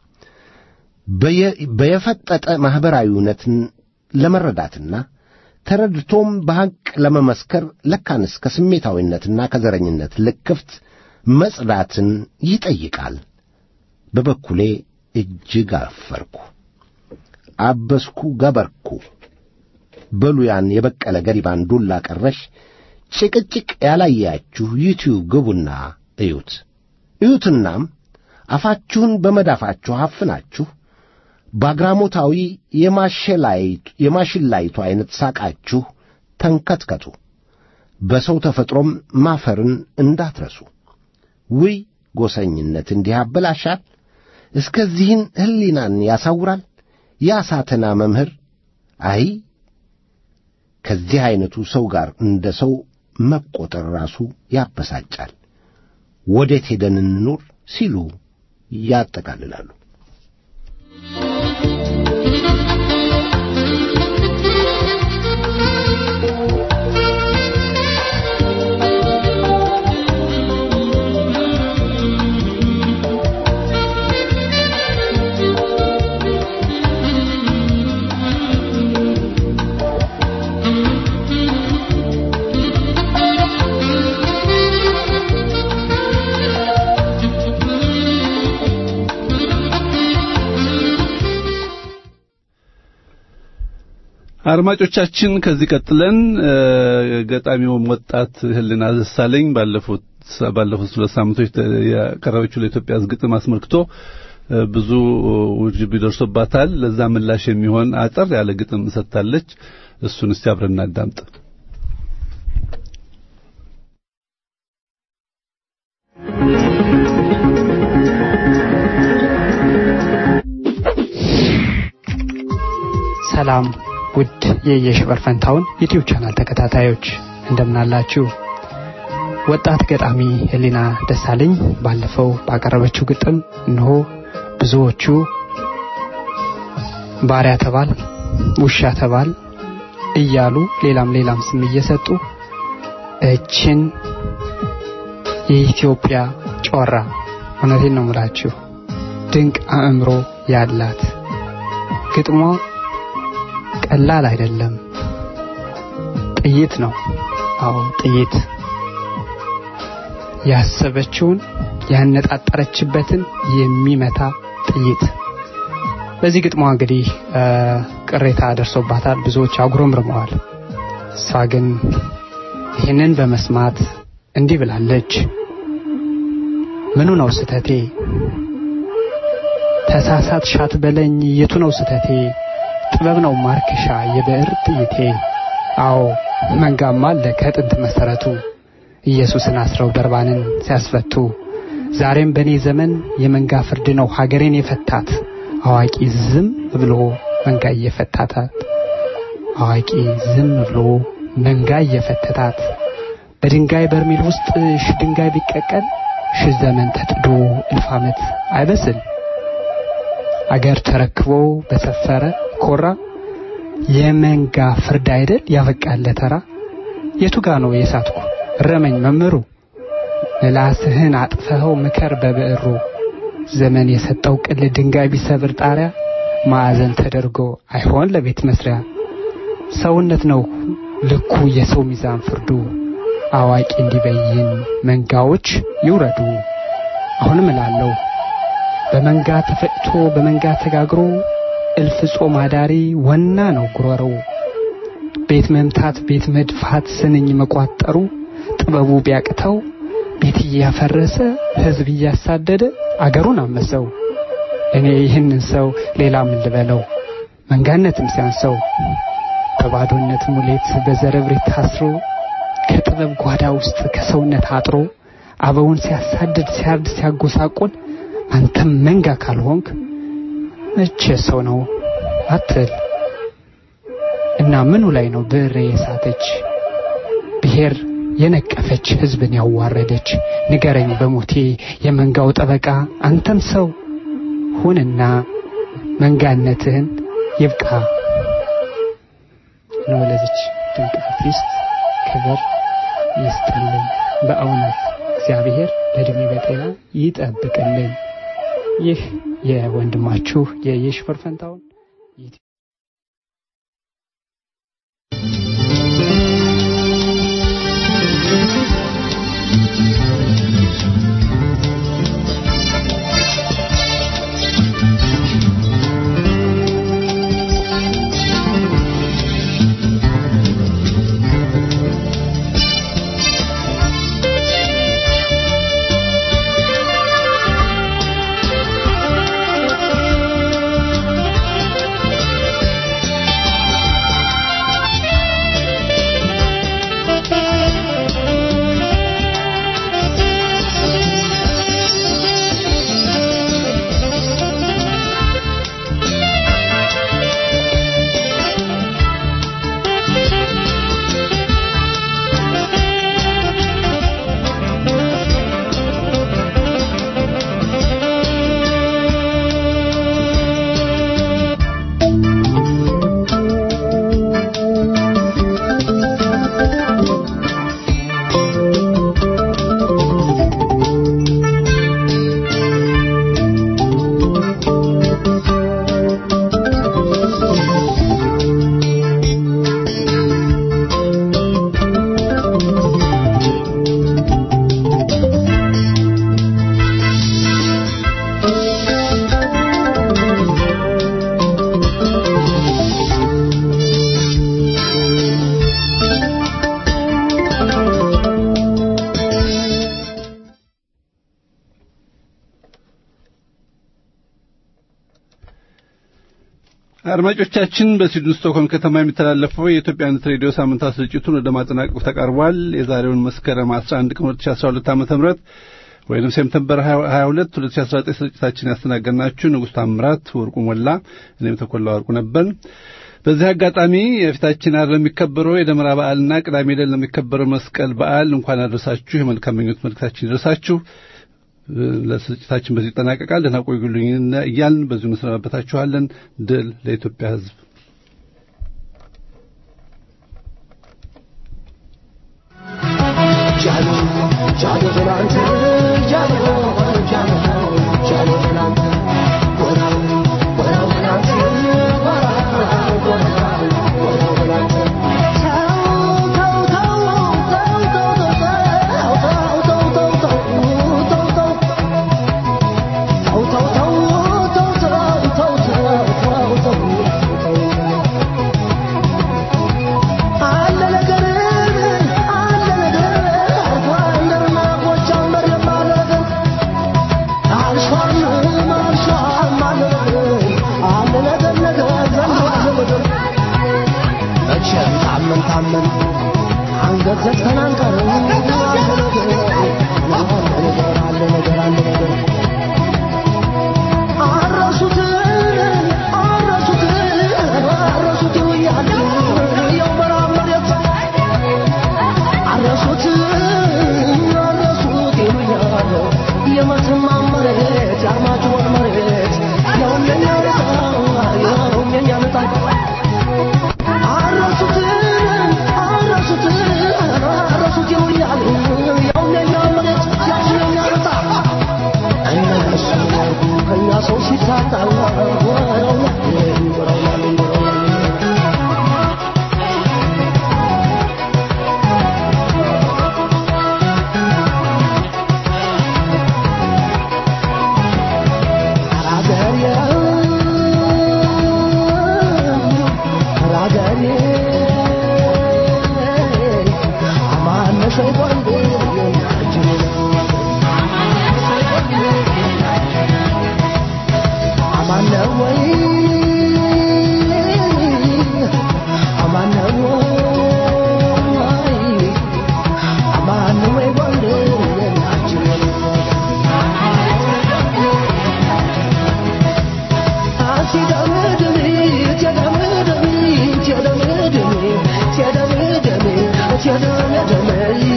S6: በየፈጠጠ ማኅበራዊ እውነትን ለመረዳትና ተረድቶም በሐቅ ለመመስከር ለካንስ ከስሜታዊነትና ከዘረኝነት ልክፍት መጽዳትን ይጠይቃል። በበኩሌ እጅግ አፈርኩ፣ አበስኩ፣ ገበርኩ። በሉ ያን የበቀለ ገሪባን ዱላ ቀረሽ ጭቅጭቅ ያላያችሁ ዩቲዩብ ግቡና እዩት። እዩትናም አፋችሁን በመዳፋችሁ አፍናችሁ በአግራሞታዊ የማሽላይቱ ዐይነት ሳቃችሁ ተንከትከቱ። በሰው ተፈጥሮም ማፈርን እንዳትረሱ። ውይ ጎሰኝነት እንዲህ ያበላሻል፣ እስከዚህን ሕሊናን ያሳውራል። ያሳተና መምህር አይ ከዚህ ዐይነቱ ሰው ጋር እንደ ሰው መቈጠር ራሱ ያበሳጫል። ወዴት ሄደን እንኑር ሲሉ ያጠቃልላሉ።
S2: አድማጮቻችን ከዚህ ቀጥለን ገጣሚውም ወጣት ህልና ደሳለኝ ባለፉት ባለፉት ሁለት ሳምንቶች ያቀረበችው ለኢትዮጵያ ግጥም አስመልክቶ ብዙ ውጅብ ይደርሶባታል። ለዛ ምላሽ የሚሆን አጠር ያለ ግጥም ሰጥታለች። እሱን እስቲ አብረን እናዳምጥ።
S8: ሰላም ውድ የየሽበር ፈንታውን ዩቲዩብ ቻናል ተከታታዮች እንደምናላችሁ። ወጣት ገጣሚ ህሊና ደሳለኝ ባለፈው ባቀረበችው ግጥም እነሆ ብዙዎቹ ባሪያ ተባል፣ ውሻ ተባል እያሉ ሌላም ሌላም ስም እየሰጡ እችን የኢትዮጵያ ጮራ እውነቴን ነው ምላችሁ ድንቅ አእምሮ ያላት ግጥሟ ቀላል አይደለም። ጥይት ነው። አዎ ጥይት ያሰበችውን ያነጣጠረችበትን የሚመታ ጥይት። በዚህ ግጥሟ እንግዲህ ቅሬታ ደርሶባታል። ብዙዎች አጉረምርመዋል። እሷ ግን ይህንን በመስማት እንዲህ ብላለች። ምኑ ነው ስተቴ? ተሳሳት ሻት በለኝ የቱ ነው ስተቴ? ጥበብ ነው ማርከሻ የብዕር ጥይቴ። አዎ መንጋማ አለ ከጥንት መሰረቱ ኢየሱስን አስረው በርባንን ሲያስፈቱ። ዛሬም በእኔ ዘመን የመንጋ ፍርድ ነው ሀገሬን የፈታት አዋቂ ዝም ብሎ መንጋ እየፈታታት አዋቂ ዝም ብሎ መንጋ እየፈተታት በድንጋይ በርሜል ውስጥ ሺህ ድንጋይ ቢቀቀል ሺህ ዘመን ተጥዶ እልፍ ዓመት አይበስል አገር ተረክቦ በሰፈረ ኮራ የመንጋ ፍርድ አይደል ያበቃለ ተራ የቱ ጋ ነው የሳትኩ ረመኝ መምህሩ ምላስህን አጥፈኸው ምከር በብዕሩ ዘመን የሰጠው ቅል ድንጋይ ቢሰብር ጣሪያ ማዕዘን ተደርጎ አይሆን ለቤት መስሪያ ሰውነት ነው ልኩ የሰው ሚዛን ፍርዱ አዋቂ እንዲበይን መንጋዎች ይውረዱ አሁንም እላለሁ በመንጋ ተፈጭቶ በመንጋ ተጋግሮ እልፍ ጾም አዳሪ ወና ነው ጉሮሮው ቤት መምታት ቤት መድፋት ስንኝ መቋጠሩ ጥበቡ ቢያቅተው ቤት እያፈረሰ ህዝብ እያሳደደ አገሩን አመሰው እኔ ይህንን ሰው ሌላ ምን ልበለው መንጋነትም ሲያንሰው በባዶነት ሙሌት በዘረብሬት ታስሮ ከጥበብ ጓዳ ውስጥ ከሰውነት አጥሮ አበውን ሲያሳድድ ሲያርድ ሲያጎሳቆል አንተም መንጋ ካልሆንክ መቼ ሰው ነው አትል እና ምኑ ላይ ነው ብዕሬ የሳተች ብሔር የነቀፈች ህዝብን ያዋረደች ንገረኝ በሞቴ የመንጋው ጠበቃ አንተም ሰው ሁንና መንጋነትህን ይብቃ ነው ለዚች ድንቅ አርቲስት ክብር ይስጥልን በእውነት እግዚአብሔር በእድሜ በጤና ይጠብቅልን ይህ የወንድማችሁ የየሽፈር ፈንታውን
S2: አድማጮቻችን በስዊድን ስቶክሆልም ከተማ የሚተላለፈው የኢትዮጵያነት ሬዲዮ ሳምንታዊ ስርጭቱን ወደ ማጠናቀቁ ተቃርቧል። የዛሬውን መስከረም 11 ቀን 2012 ዓ.ም ወይንም ሴፕቴምበር 22 2019 ስርጭታችን ያስተናገድናችሁ ንጉሥ ታምራት ወርቁ ሞላ፣ እኔም ተኮላ ወርቁ ነበር። በዚህ አጋጣሚ የፊታችን ዓርብ ለሚከበረው የደመራ በዓልና ቅዳሜ ዕለት ለሚከበረው መስቀል በዓል እንኳን አደረሳችሁ የመልካም ምኞት መልእክታችን ይድረሳችሁ። ለስርጭታችን በዚህ ይጠናቀቃል። ደህና ቆዩልኝ እያልን በዚሁ እንሰናበታችኋለን። ድል ለኢትዮጵያ ሕዝብ።
S7: አረሱት አረሱት አረሱት ያሉ
S9: ደሜ ደሜ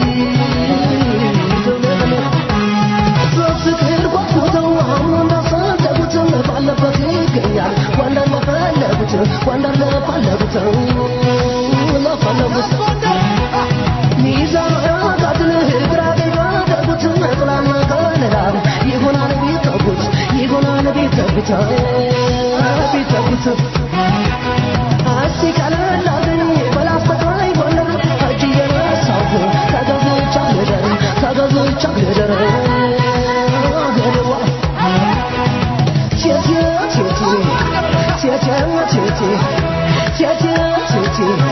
S9: ደሜ በፍቅር ጓጉተው አሁን እንዳፈለጉት ባለበት ይገኛል ወንደር ለፈለጉት ወንደር ለፈለጉት ለፈለጉት ሚዛን አጋድል ግራ ቀኝ ባደረጉት ጥላና ከለላ ይሆናል ቢተጉት ይሆናል ቢተጉት ቢተጉት እስቲ ቀለል አድርገኝ በላስተቃይ ጎንደር እጅ እየነሳሁ ተገዝቻ ልደር ተገዝቻ ልደር አገሬዋ ቴቴ ቴቴ ቴቴ ቴቴ ቴቴ ቴቴ